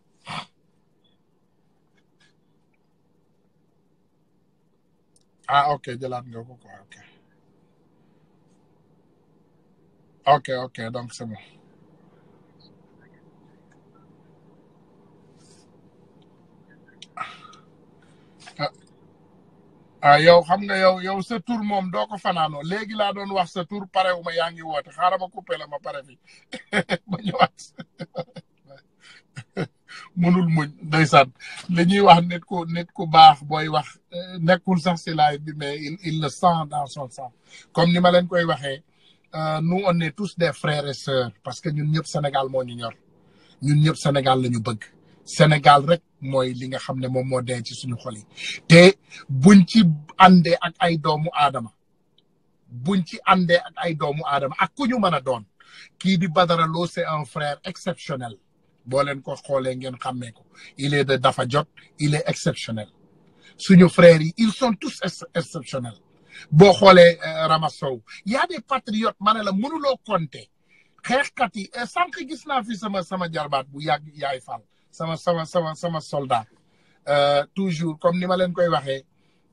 ah ok jëlaat nga ko quoi ok ok ok donc c'est bon ah yow xam nga yow yow sa tur moom doo ko fanaanoo léegi laa doon wax sa tur parewu ma yaa ngi woote xaaral ma coupé la ma pare fi ma ñëwaat mënul muñ ndeysaan li ñuy wax nit ku nit ku baax booy wax nekkul sax si laay bi mais il il le sent dans son sang comme ni ma leen koy waxee nous on est tous des frères et sœurs parce que ñun ñëpp Sénégal moo ñu ñor ñun ñëpp Sénégal la ñu bëgg Sénégal rek mooy li nga xam ne moom moo dee ci suñu xol yi te buñ ci àndee ak ay doomu aadama buñ ci àndee ak ay doomu aadama ak ku ñu mën a doon kii di Badara Lo c'est un frère exceptionnel boo leen ko xoolee ngeen xàmmee ko il est de dafa jot il est exceptionnel suñu frères yi ils sont tous exceptionnels boo xoolee Ramassow y a des patriotes ma ne la mënuloo compter xeexkat yi sànq gis naa fi sama sama jarbaat bu yàgg yaay Fall sama sama sama sama soldat toujours comme ni ma leen koy waxee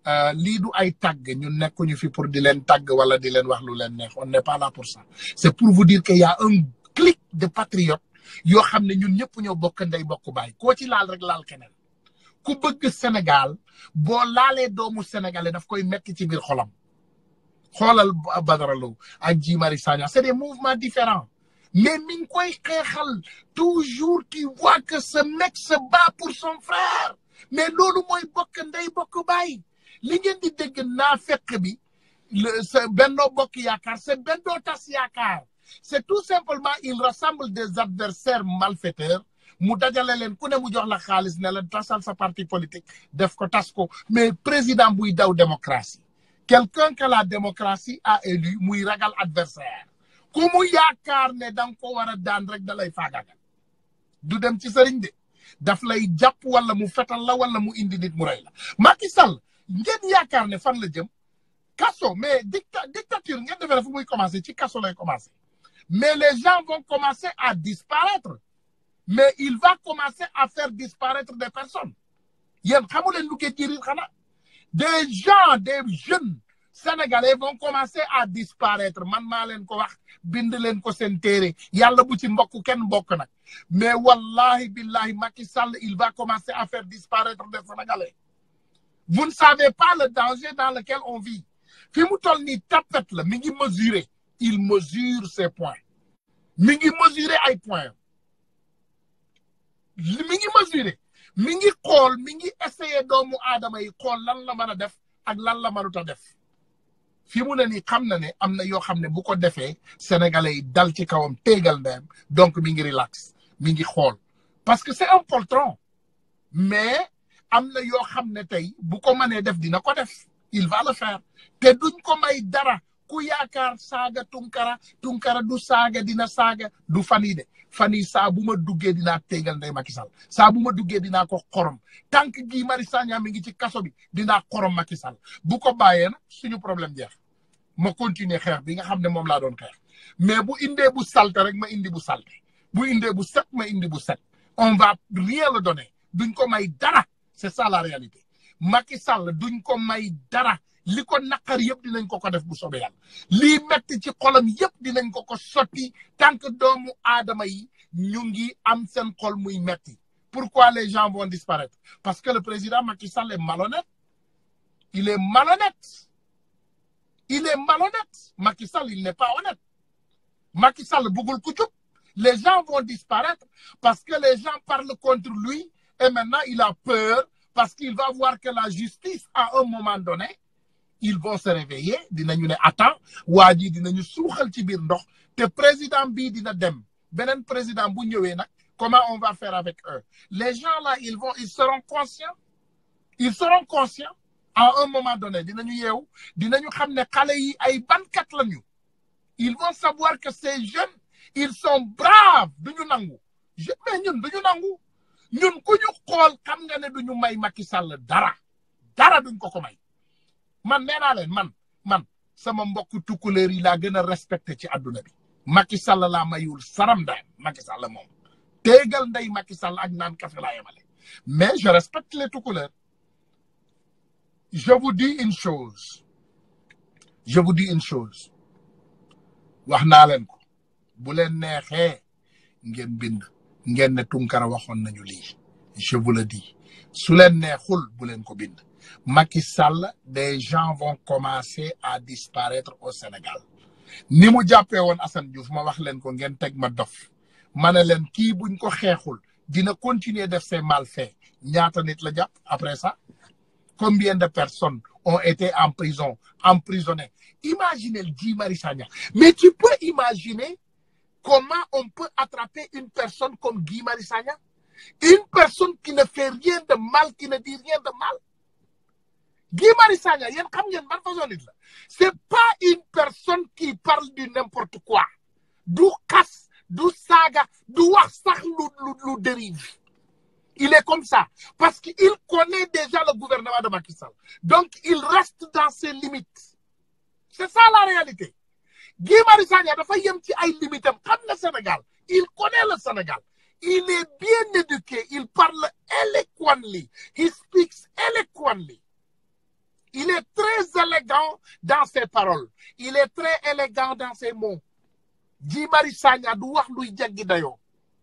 lii du ay tàgg ñun nekkuñu fi pour di leen tàgg wala di leen wax lu leen neex on n'est pas là pour ça c'est pour vous dire que y a un clic de patriotes yoo xam ne ñun ñëpp ñoo bokk ndey bokk baay koo ci laal rek laal keneen ku bëgg Sénégal boo laalee doomu sénégalais daf koy metti ci biir xolam xoolal Badara Lo ak Guy Marius Sagna c'est des mouvements différents mais mi ngi koy xeexal toujours tu vois que ce mec se bat pour son frère mais loolu mooy bokk ndey bokk baay li ngeen di dégg naa fekk bi c'est Benno Bokk Yaakaar c'est Benno Tas Yaakaar c'est tout simplement il rassemble des adversaires malfaiteurs mu dajale leen ku ne mu jox la xaalis ne leen tasal sa parti politique def ko tas ko mais président buy daw démocratie quelqu'un que la démocratie a élu muy ragal adversaire ku mu yaakaar ne da nga ko war a daan rek da lay faagagal du dem ci sëriñ de daf lay jàpp wala mu fetal la wala mu indi nit mu rey la Macky Sall ngeen yaakaar ne fan la jëm kaso mais dicta dictature ngeen defee fu muy commencer ci kaso lay commencer mais les gens vont commencer à disparaître mais il va commencer à faire disparaître des personnes yéen xamu leen lu ko jëriñ xanaa des gens des jeunes sénégalais vont commencer à disparaître man maa leen ko wax bind leen ko seen téere yàlla bu ci mbokk kenn mbokk nag mais wallahi billahi Macky Sall il va commencer à faire disparaître des sénégalais vous ne savez pas le danger dans lequel on vit fi mu toll nii tapet la mi ngi mesurer il mesure ses points mi ngi mesurer ay points mi ngi mesurer mi ngi xool mi ngi essayer doomu aadama yi xool lan la mën a def ak lan la mënut a def fi mu ne nii xam na ne am na yoo xam ne bu ko defee sénégalais yi dal ci kawam téegal ndeyam donc mi ngi relax mi ngi xool parce que c'est un poltron mais am na yoo xam ne tey bu ko mënee def dina ko def il va le faire te duñ ko may dara ku yaakaar saaga tunkara tunkara du saaga dina saaga du fan yi de fan yi saa bu ma duggee dinaa téegal ndey Macky Sall saa bu ma duggee dinaa ko xorom tant que Guy Marius Sagna mi ngi ci kaso bi dinaa xorom Macky Sall bu ko bàyyee nag suñu problème jeex ma continuer xeex bi nga xam ne moom laa doon xeex mais bu indee bu salte rek ma indi bu salte bu indee bu set ma indi bu set on va rien le donner duñ ko may dara c'est ça la réalité Macky Sall duñ ko may dara li ko naqar yëpp dinañ ko ko def bu soobee yàlla lii metti ci xolam yëpp dinañ ko ko sotti tant que doomu aadama yi ñu ngi am seen xol muy metti pourquoi les gens vont disparaître parce que le président Macky Sall est malhonnête il est malhonnête il est malhonnête Macky Sall il n'est pas honnête Macky Sall bëggul ku jub les gens vont disparaître parce que les gens parlent contre lui et maintenant il a peur parce qu'il va voir que la justice à un moment donné ils vont se réveiller dinañu ne attends waa ji dinañu suuxal ci biir ndox te président bii dina dem beneen président bu ñëwee nag comment on va faire avec eux les gens là ils vont ils seront conscients ils seront conscients à un moment donné dinañu yeewu dinañu xam ne xale yi ay bankat lañu ils vont savoir que ces jeunes ils sont braves duñu nangu mais ñun duñu nangu ñun ku ñu xool xam nga ne duñu may Macky Sall dara dara duñ ko ko may man nee naa leen man man sama mbokku tukkuleer yi laa gën a respecté ci àdduna bi Macky Sall laa mayul saram daal Macky Sall moom téegal ndey Macky Sall ak naan kafe laa yemale mais je respecte les tukkuleer je vous dis une chose je vous dis une chose wax naa leen ko bu leen neexee ngeen bind ngeen ne Tunkara waxoon nañu lii je vous le dis su leen neexul bu leen ko bind Macky Sall des gens vont commencer à disparaître au Sénégal ni mu jàppee woon Assane Diouf ma wax leen ko ngeen teg ma dof ma ne leen kii buñ ko xeexul dina continuer def ses malfaits ñaata nit la jàpp après ça combien de personnes ont été en prison emprisonnées imaginez Guy Marius Sagna mais tu peux imaginer comment on peut attraper une personne comme Guy Marius Sagna une personne qui ne fait rien de mal qui ne dit rien de mal Guy Marius Sagna yéen xam ngeen ban façon nit la c'est pas une personne qui parle du n'importe quoi du xas du saaga du wax sax lu lu lu dérive il est comme ça parce qu'il connaît déjà le gouvernement de Macky Sall donc il reste dans ses limites c'est ça la réalité Guy Marius Sagna dafa yem ci ay limites am xam na Sénégal il connaît le Sénégal il est bien éduqué il parle eloquently he speaks eloquently il est très élégant dans ses paroles il est très élégant dans ses mots Guy Marius Sagna du wax luy jaggi dayoo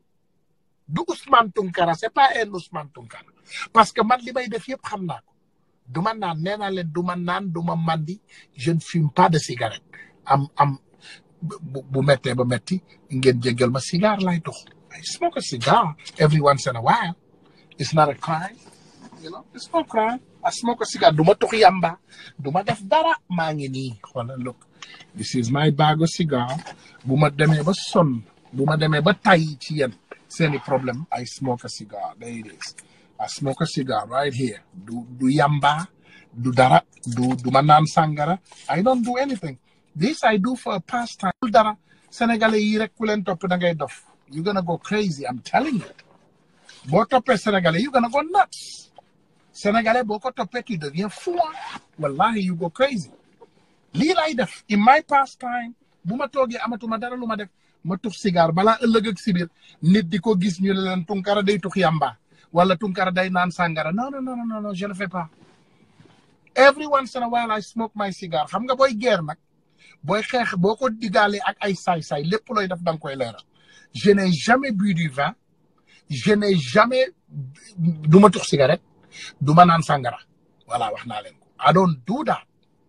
du Ousmane Tounkara c'est pas un Ousmane Tounkara parce que man li may def yëpp xam naa ko du ma naan nee naa leen du ma naan du ma mandi je ne fume pas de cigarette am am bu bu méttee ba métti ngeen jéggal ma cigare lay dox I smoke a cigar every once in a while it's not a crime you know it's not a crime I smoke a cigar du ma tux yamba du ma def dara maa ngi nii xoolal look this is my bag of cigar bu ma demee ba sonn bu ma demee ba tay ci yéen seeni problème I smoke a cigar there it is I smoke a cigar right here du du yamba du dara du du ma naan sàngara I don't do anything this I do for a pastime du dara sénégalais yi rek ku leen topp da ngay dof you gonna go crazy I'm telling you boo toppee sénégalais you gonna go nuts sénégalais boo ko toppee tu deviens fou wallahi you go crazy lii lay def in my pastime bu ma toogee amatuma dara lu ma def ma tux cigare balaa ëllëg ak sibir nit di ko gis ñu ne leen tunkara day tux yamba wala tunkara day naan sàngara non non non non non je ne fais pas every once in a while I smoke my cigar xam nga booy guerre nag booy xeex boo ko digaalee ak ay saay-saay lépp looy def da nga koy leeral je n'ai jamais bu du vin je n'ai jamais du ma tux cigarette du ma naan sàngara voilà wax naa leen ko I don't do that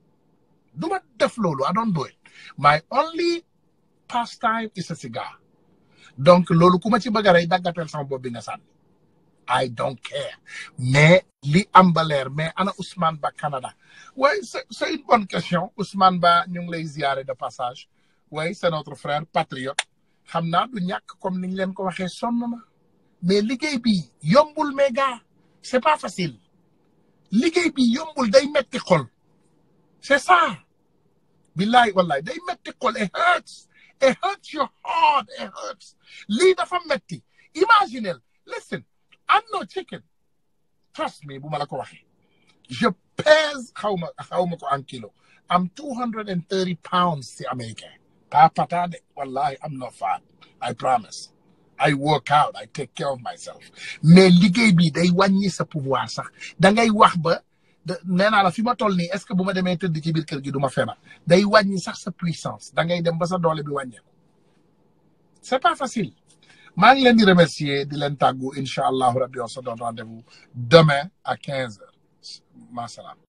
du ma def loolu I don't do it my only pastime is a cigar donc loolu ku ma ci bëgg a rey daggateel sama bopp bi nga sànni I don't care mais li am ba leer mais ana Ousmane Ba Canada oui c'est c'est une bonne question Ousmane Ba ñu ngi lay ziare de passage oui c'est notre frère patriote xam naa du ñàkk comme niñ leen ko waxee sonn na mais liggéey bi yombul mais gars c'est pas facile liggéey bi yombul day metti xol c'est ça billahi wallahi day metti xol it hurts it hurts your heart it hurts lii dafa metti imaginez listen I'm no chicken trust me bu ma la ko waxee je pèse xaw ma xaw ma ko en kilo am two hundred and thirty pounds si américain pas pata de wallahi I'm not fat I promise I work out I take care of myself mais liggéey bi day wàññi sa pouvoir sax da ngay wax ba nee naa la fi ma toll nii est-ce que bu ma demee tëdd ci biir kër gi du ma feebar day wàññi sax sa puissance da ngay dem ba sa doole bi wàññeeku c'est pas facile maa ngi leen di remercier di leen tàggu incha allahu rabbi on se donne rendez-vous demain à quinze heures masalaam